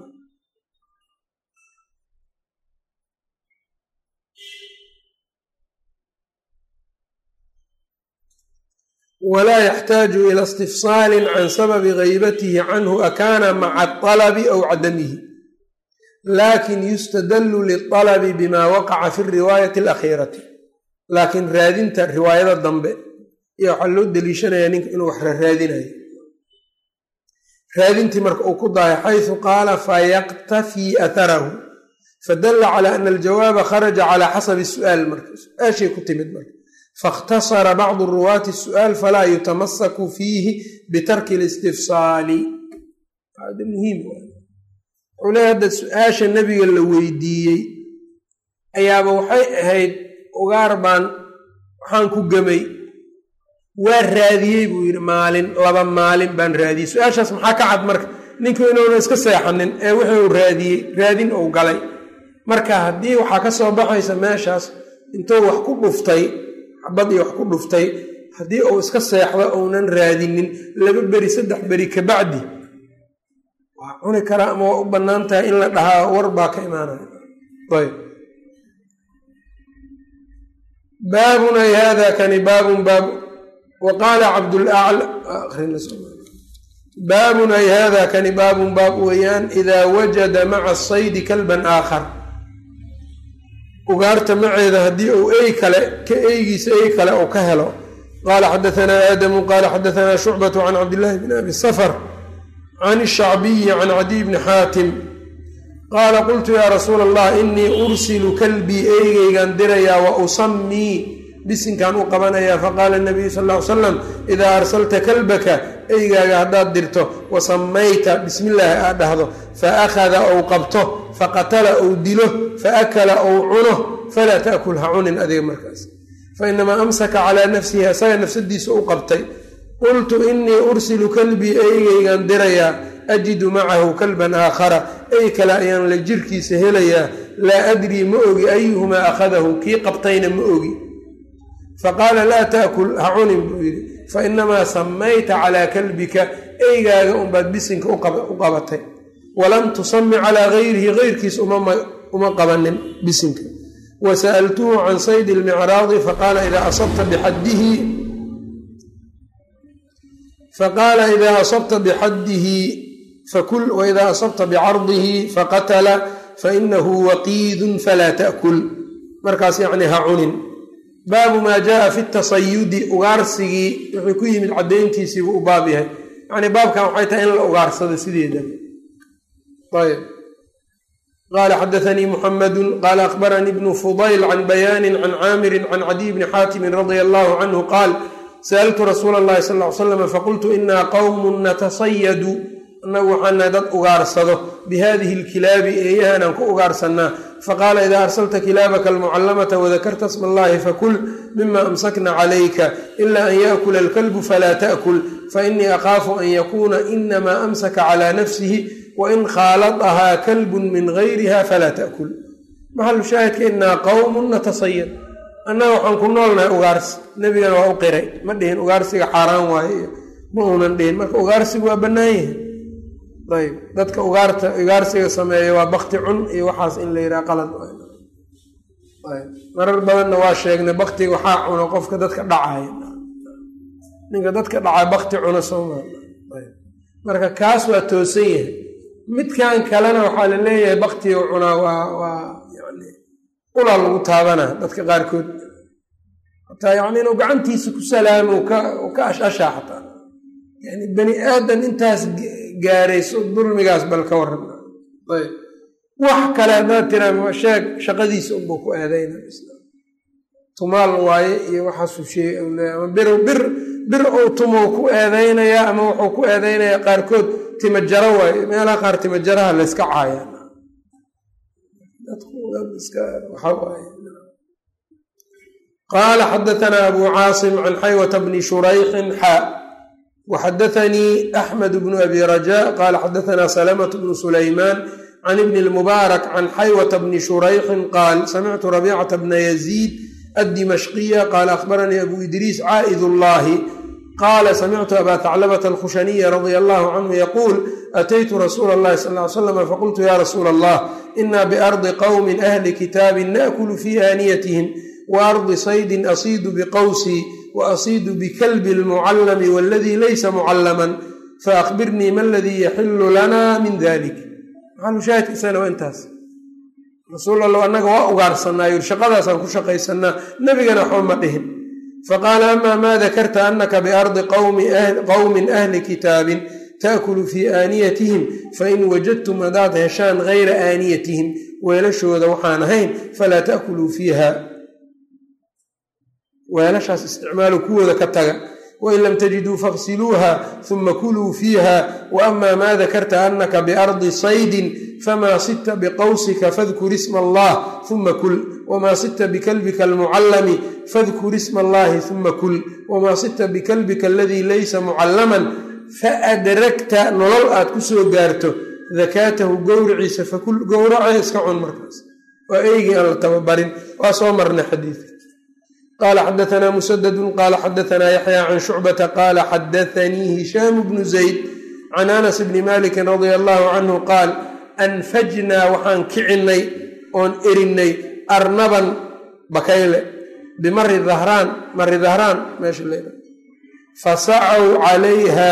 walaa yaxtaaju ila istifsaalin can sababi haybatihi canhu akaana maca alabi aw cadamihi laakin yustadallu lialabi bima waqaca fi riwaayati alakhiirati laakiin raadinta riwaayada dambe iyo waxaa loo deliishanayaa ninka inuu wax raraadinayo raadintii marka uu ku dahay xaysu qaala fayaqtafii atharahu fadalla calaa ana aljawaaba kharaja calaa xasabi su'aal marka su-aashay ku timid marka faاkhtasara bacdu ruwaati الsu'aal falaa yutamasaku fiihi bitarki اlistifsaali muhiim wuxuu leeya hadda su-aasha nebiga la weydiiyey ayaaba waxay ahayd ugaar baan waxaan ku gemay waa raadiyey buu yidhi maalin laba maalin baan raadiyey su-aashaas maxaa ka cad marka ninku inuuna iska seexanin ee wixii uu raadiyey raadin uu galay marka haddii waxaa ka soo baxaysa meeshaas intuu wax ku dhuftay xabad iyo wax ku dhuftay haddii uu iska seexdo uunan raadinin laba beri saddex beri kabacdi waa cuni karaa ama waa u bannaan tahay in la dhahaa war baa ka imaanaya ayb baabun ay hada kani baabun baab wa qaala cabdbaabun ay hada kani baabun baab weeyaan idaa wajada maca saydi kalban aakhar ugaarta maceeda haddii uu ey kale ka eygiisa ey kale uu ka helo qaala xadaanaa aadamu qaala xadaanaa shucbatu can cabdillaahi bn abi safar can shacbiyi can cadiy bni xaatim qaala qultu yaa rasuula allah inii ursilu kalbii eygeygaan dirayaa wa usamii bisinkaan u qabanayaa faqaala nabiyu sal ly salam idaa arsalta kalbaka eygaaga haddaad dirto wa samayta bismillaahi aad dhahdo fa akhada ou qabto faqatala ou dilo faakala ou cuno falaa taakul ha cunin adiga markaas fainamaa amsaka calaa nafsihi asaga nafsadiisa u qabtay qultu inii ursilu kalbii eygeygaan dirayaa ajidu macahu kalban aakhara ey kale ayaan la jirkiisa helayaa laa adrii ma ogi ayuhumaa akhadahu kii qabtayna ma ogi faqaala laa taakul ha cunin buu yidhi fainamaa samayta calaa kalbika eygaaga unbaad bisinka u qabatay walam tusami calaa gayrihi geyrkiis uma qabanin bisinka wa sa'altuhu can saydi lmicraadi faqaala idaa asabta bixaddihi faqaala idaa asabta bixaddihi fakul waidaa asabta bicardihi faqatala fainahu waqiidun falaa ta'kul markaas yacni ha cunin baabu maa jaaa fi tasayudi ugaarsigii wuxuu ku yimid caddayntiisiibuu u baab yahay yacnii baabkan waxay tahay in la ugaarsado sideeda ayb qaala xadaanii muxamadu qaala akhbaranii bnu fudayl can bayaanin can caamirin can cadiy bni xaatimin radia allahu canhu qaal sa'altu rasuula allahi sal ly slam faqultu inaa qowmun natasayadu annagu waxaanahay dad ugaarsado bihadihi alkilaabi eeyahanaan ku ugaarsanaa faqaala idaa arsalta kilaabaka almucallamata wadakarta sma allahi fakul mima amsakna calayka ila an yaakula alkalbu falaa ta'kul fainii akhaafu an yakuuna inamaa amsaka calaa nafsihi wain khaaladahaa kalbun min gayriha falaa ta'kul maxalu shaahidka inaa qowmun natasayad annaga waxaan ku noolnahay ugaarsi nebigana waa u qiray ma dhihin ugaarsiga xaaraan waaye ma uunan dhihin marka ugaarsigu waa bannaan yahay ayb dadka ugaarta ugaarsiga sameeya waa bakti cun iyo waxaas in la yidhaha qalad marar badanna waa sheegnay baktiga waxaa cuno qofka dadka dhacaya ninka dadka dhacaa bakti cuna sooma marka kaas waa toosan yahay midkan kalena waxaa la leeyahay baktiga cunaa waa waa yani ulaa lagu taabanaa dadka qaarkood hataa yani inuu gacantiisa ku salaamo ka ashashaa xataa yani bani aadan intaas gaarayso dulmigaas bal ka waran ayb wax kale haddaad tiraa sheeg shaqadiisa unbuu ku aadayna tumaal waaye iyo waxaasuu sheeg ama bir bir bir ou tumow ku eedaynayaa ama wuxuu ku eedaynayaa qaarkood timajaro waaye meelaha qaar timajaraha layska caaya qaala xadatanaa abu caasim can xaywata bni shurayxin xaa waxadaanii axmed bnu abi raja qaala xadatanaa salamatu bnu sulaymaan can ibni lmubaarak can xaywata bni shurayxin qaal samictu rabicata bna yaziid addimashqiya qaala akhbaranii abu idriis caa'id ullaahi qaala samictu abaa taclabata alkhushaniya radia allahu canhu yaquul ataytu rasuula allahi sal ly slam faqultu ya rasuula allah ina biardi qowmin ahli kitaabin naakulu fii aaniyatihim wa ardi saydin asiidu biqawsii wa asiidu bikalbi lmucallami waladii laysa mucallaman faakbirnii ma aladii yaxilu lana min dalik maxalushaahidkiisana waa intaas rasuul alla annaga waa ugaarsanaayo shaqadaasaan ku shaqaysanaa nebigana waxba ma dhihin faqaala amaa maa dakarta anaka biardi qowmin ahli kitaabin taakulu fii aaniyatihim fain wajadtum haddaad heshaan gayra aaniyatihim weelashooda waxaan ahayn falaa taakuluu fiiha weelashaas isticmaalu kuwooda ka taga wain lam tajiduu faksiluuha uma kuluu fiiha waama maa dakarta anaka biardi saydin famaa sita biqawsika fadkur isma allah uma kul wamaa sita bikalbika almucallami fadkur isma allahi uma kul wamaa sita bikalbika aladii laysa mucallaman faadragta nolol aad ku soo gaarto dakaatahu gowriciisa fakul gowrace iska cun markaas waa eygii aan la tababarin waa soo marna xadiidka qaala xadaanaa musadadun qaala xadaanaa yaxya can shucbata qaala xadaanii hishaamu bnu zayd can anas bni malikin radia allahu canhu qaal anfajnaa waxaan kicinnay oon erinnay arnaban bakayle bimari dahraan mari dahraan meesha leeda fasacaw calayha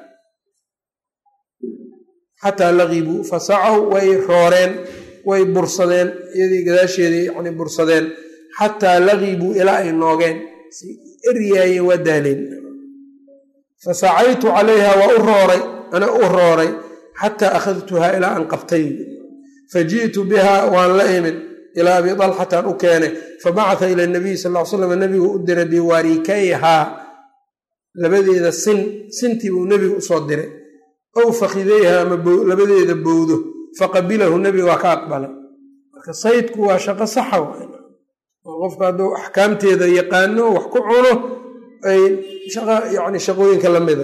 xataa laqibuu fasacaw way rooreen way bursadeen iyadii gadaasheedii yani bursadeen xataa laqibuu ilaa ay noogeen si eryaayeen waa daaleen fasacaytu calayha waa u rooray ana u rooray xataa akhadtuhaa ilaa aan qabtay faji'tu bihaa waan la imid ilaa abi dalxataan u keenay fabacata ila nabiy sal l slam nebigu u diray biwarikayhaa labadeeda sin sintii buu nebigu usoo diray ow fakidayha ama labadeeda bowdo faqabilahu nebiga waa ka aqbalay marka saydku waa shaqo saxa oo qofka hadduu axkaamteeda yaqaano wax ku cuno ay yani shaqooyinka lamida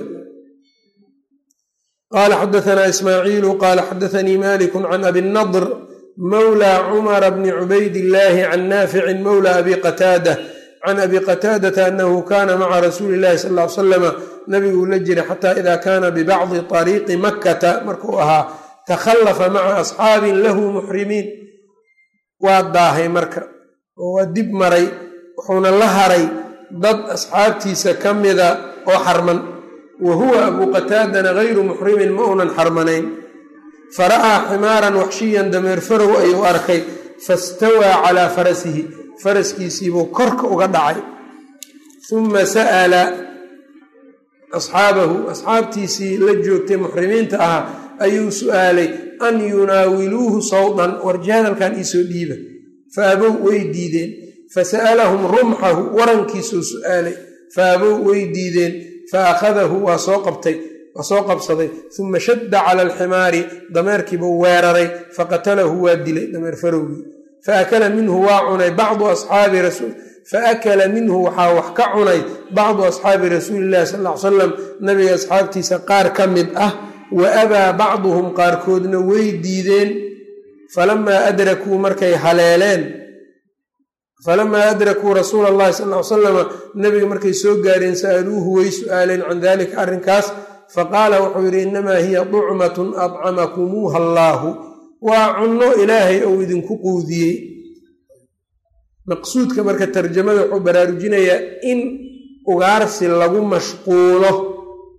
qaala xadaanaa ismaaciilu qaala xadaanii maliku can abi nadr mawla cumara bni cubayd illaahi can naaficin mawla abi qataada can abi qataadata anahu kana maca rasuuli illahi sal ly salama nabiguu la jiray xataa ida kaana bibacdi طariiqi makkata markuu ahaa takhallafa maca asxaabin lahu muxrimiin waa daahay marka oo waa dib maray wuxuuna la haray dad asxaabtiisa ka mida oo xarman wa huwa abuu qataadana gayru muxrimin ma uunan xarmanayn fara'aa ximaaran waxshiyan dameer farow ayuu arkay fastawaa calaa farasihi faraskiisiibuu korka uga dhacay uma sa'ala asxaabahu asxaabtiisii la joogtay muxrimiinta ahaa ayuu su'aalay an yunaawiluuhu sawdan warjahadalkan iisoo dhiiba fa abow way diideen fasa'alahum rumxahu warankiisuu su'aalay fa abow way diideen fa akhadahu waa soo qabtay waa soo qabsaday uma shadda cala alximaari dameerkiibuu weeraray faqatalahu waa dilay dameer farowgii faakala minhu waa cunay bacdu asxaabi rasuul faakala minhu waxaa wax ka cunay bacdu asxaabi rasuuli illahi sal ly salam nabiga asxaabtiisa qaar ka mid ah wa abaa bacduhum qaarkoodna way diideen falamaa adrakuu markay haleeleen falamaa adrakuu rasuula allahi sal ly salama nabiga markay soo gaareen sa'aluuhu way su'aaleen can dalika arrinkaas faqaala wuxuu yidhi innamaa hiya ducmatun adcamakumuuha allaahu waa cunno ilaahay ou idinku quudiyey maqsuudka marka tarjamada wuxuu baraarujinayaa in ugaarsi lagu mashquulo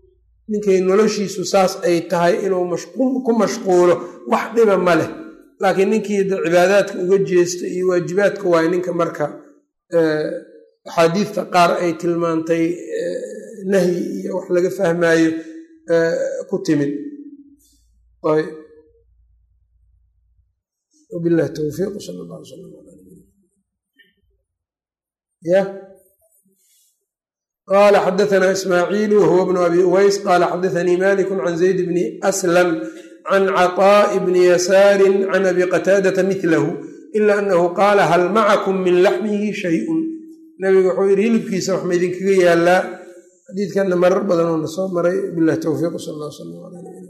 ninkay noloshiisu saas ay tahay inuu ku mashquulo wax dhiba ma leh laakiin ninkii cibaadaadka uga jeesta iyo waajibaadka waayo ninka marka axaadiista qaar ay tilmaantay nahyi iyo wax laga fahmaayo ku timid wabilahi towfiiq sal allah sal ya qala xadaثna ismaaciilu wahuwa bnu abi uways qala xadaثanii malik can zayd bni aslam can caطaaءi bni yasaari can abi qataadata milahu ila anahu qaala hal macakum min laxmihi shayun nabiga wuxuu yidhi hilibkiisa wax maydinkaga yaalaa xadiidkanna marar badan oo na soo maray bilahi towfiiq sal allah sal ala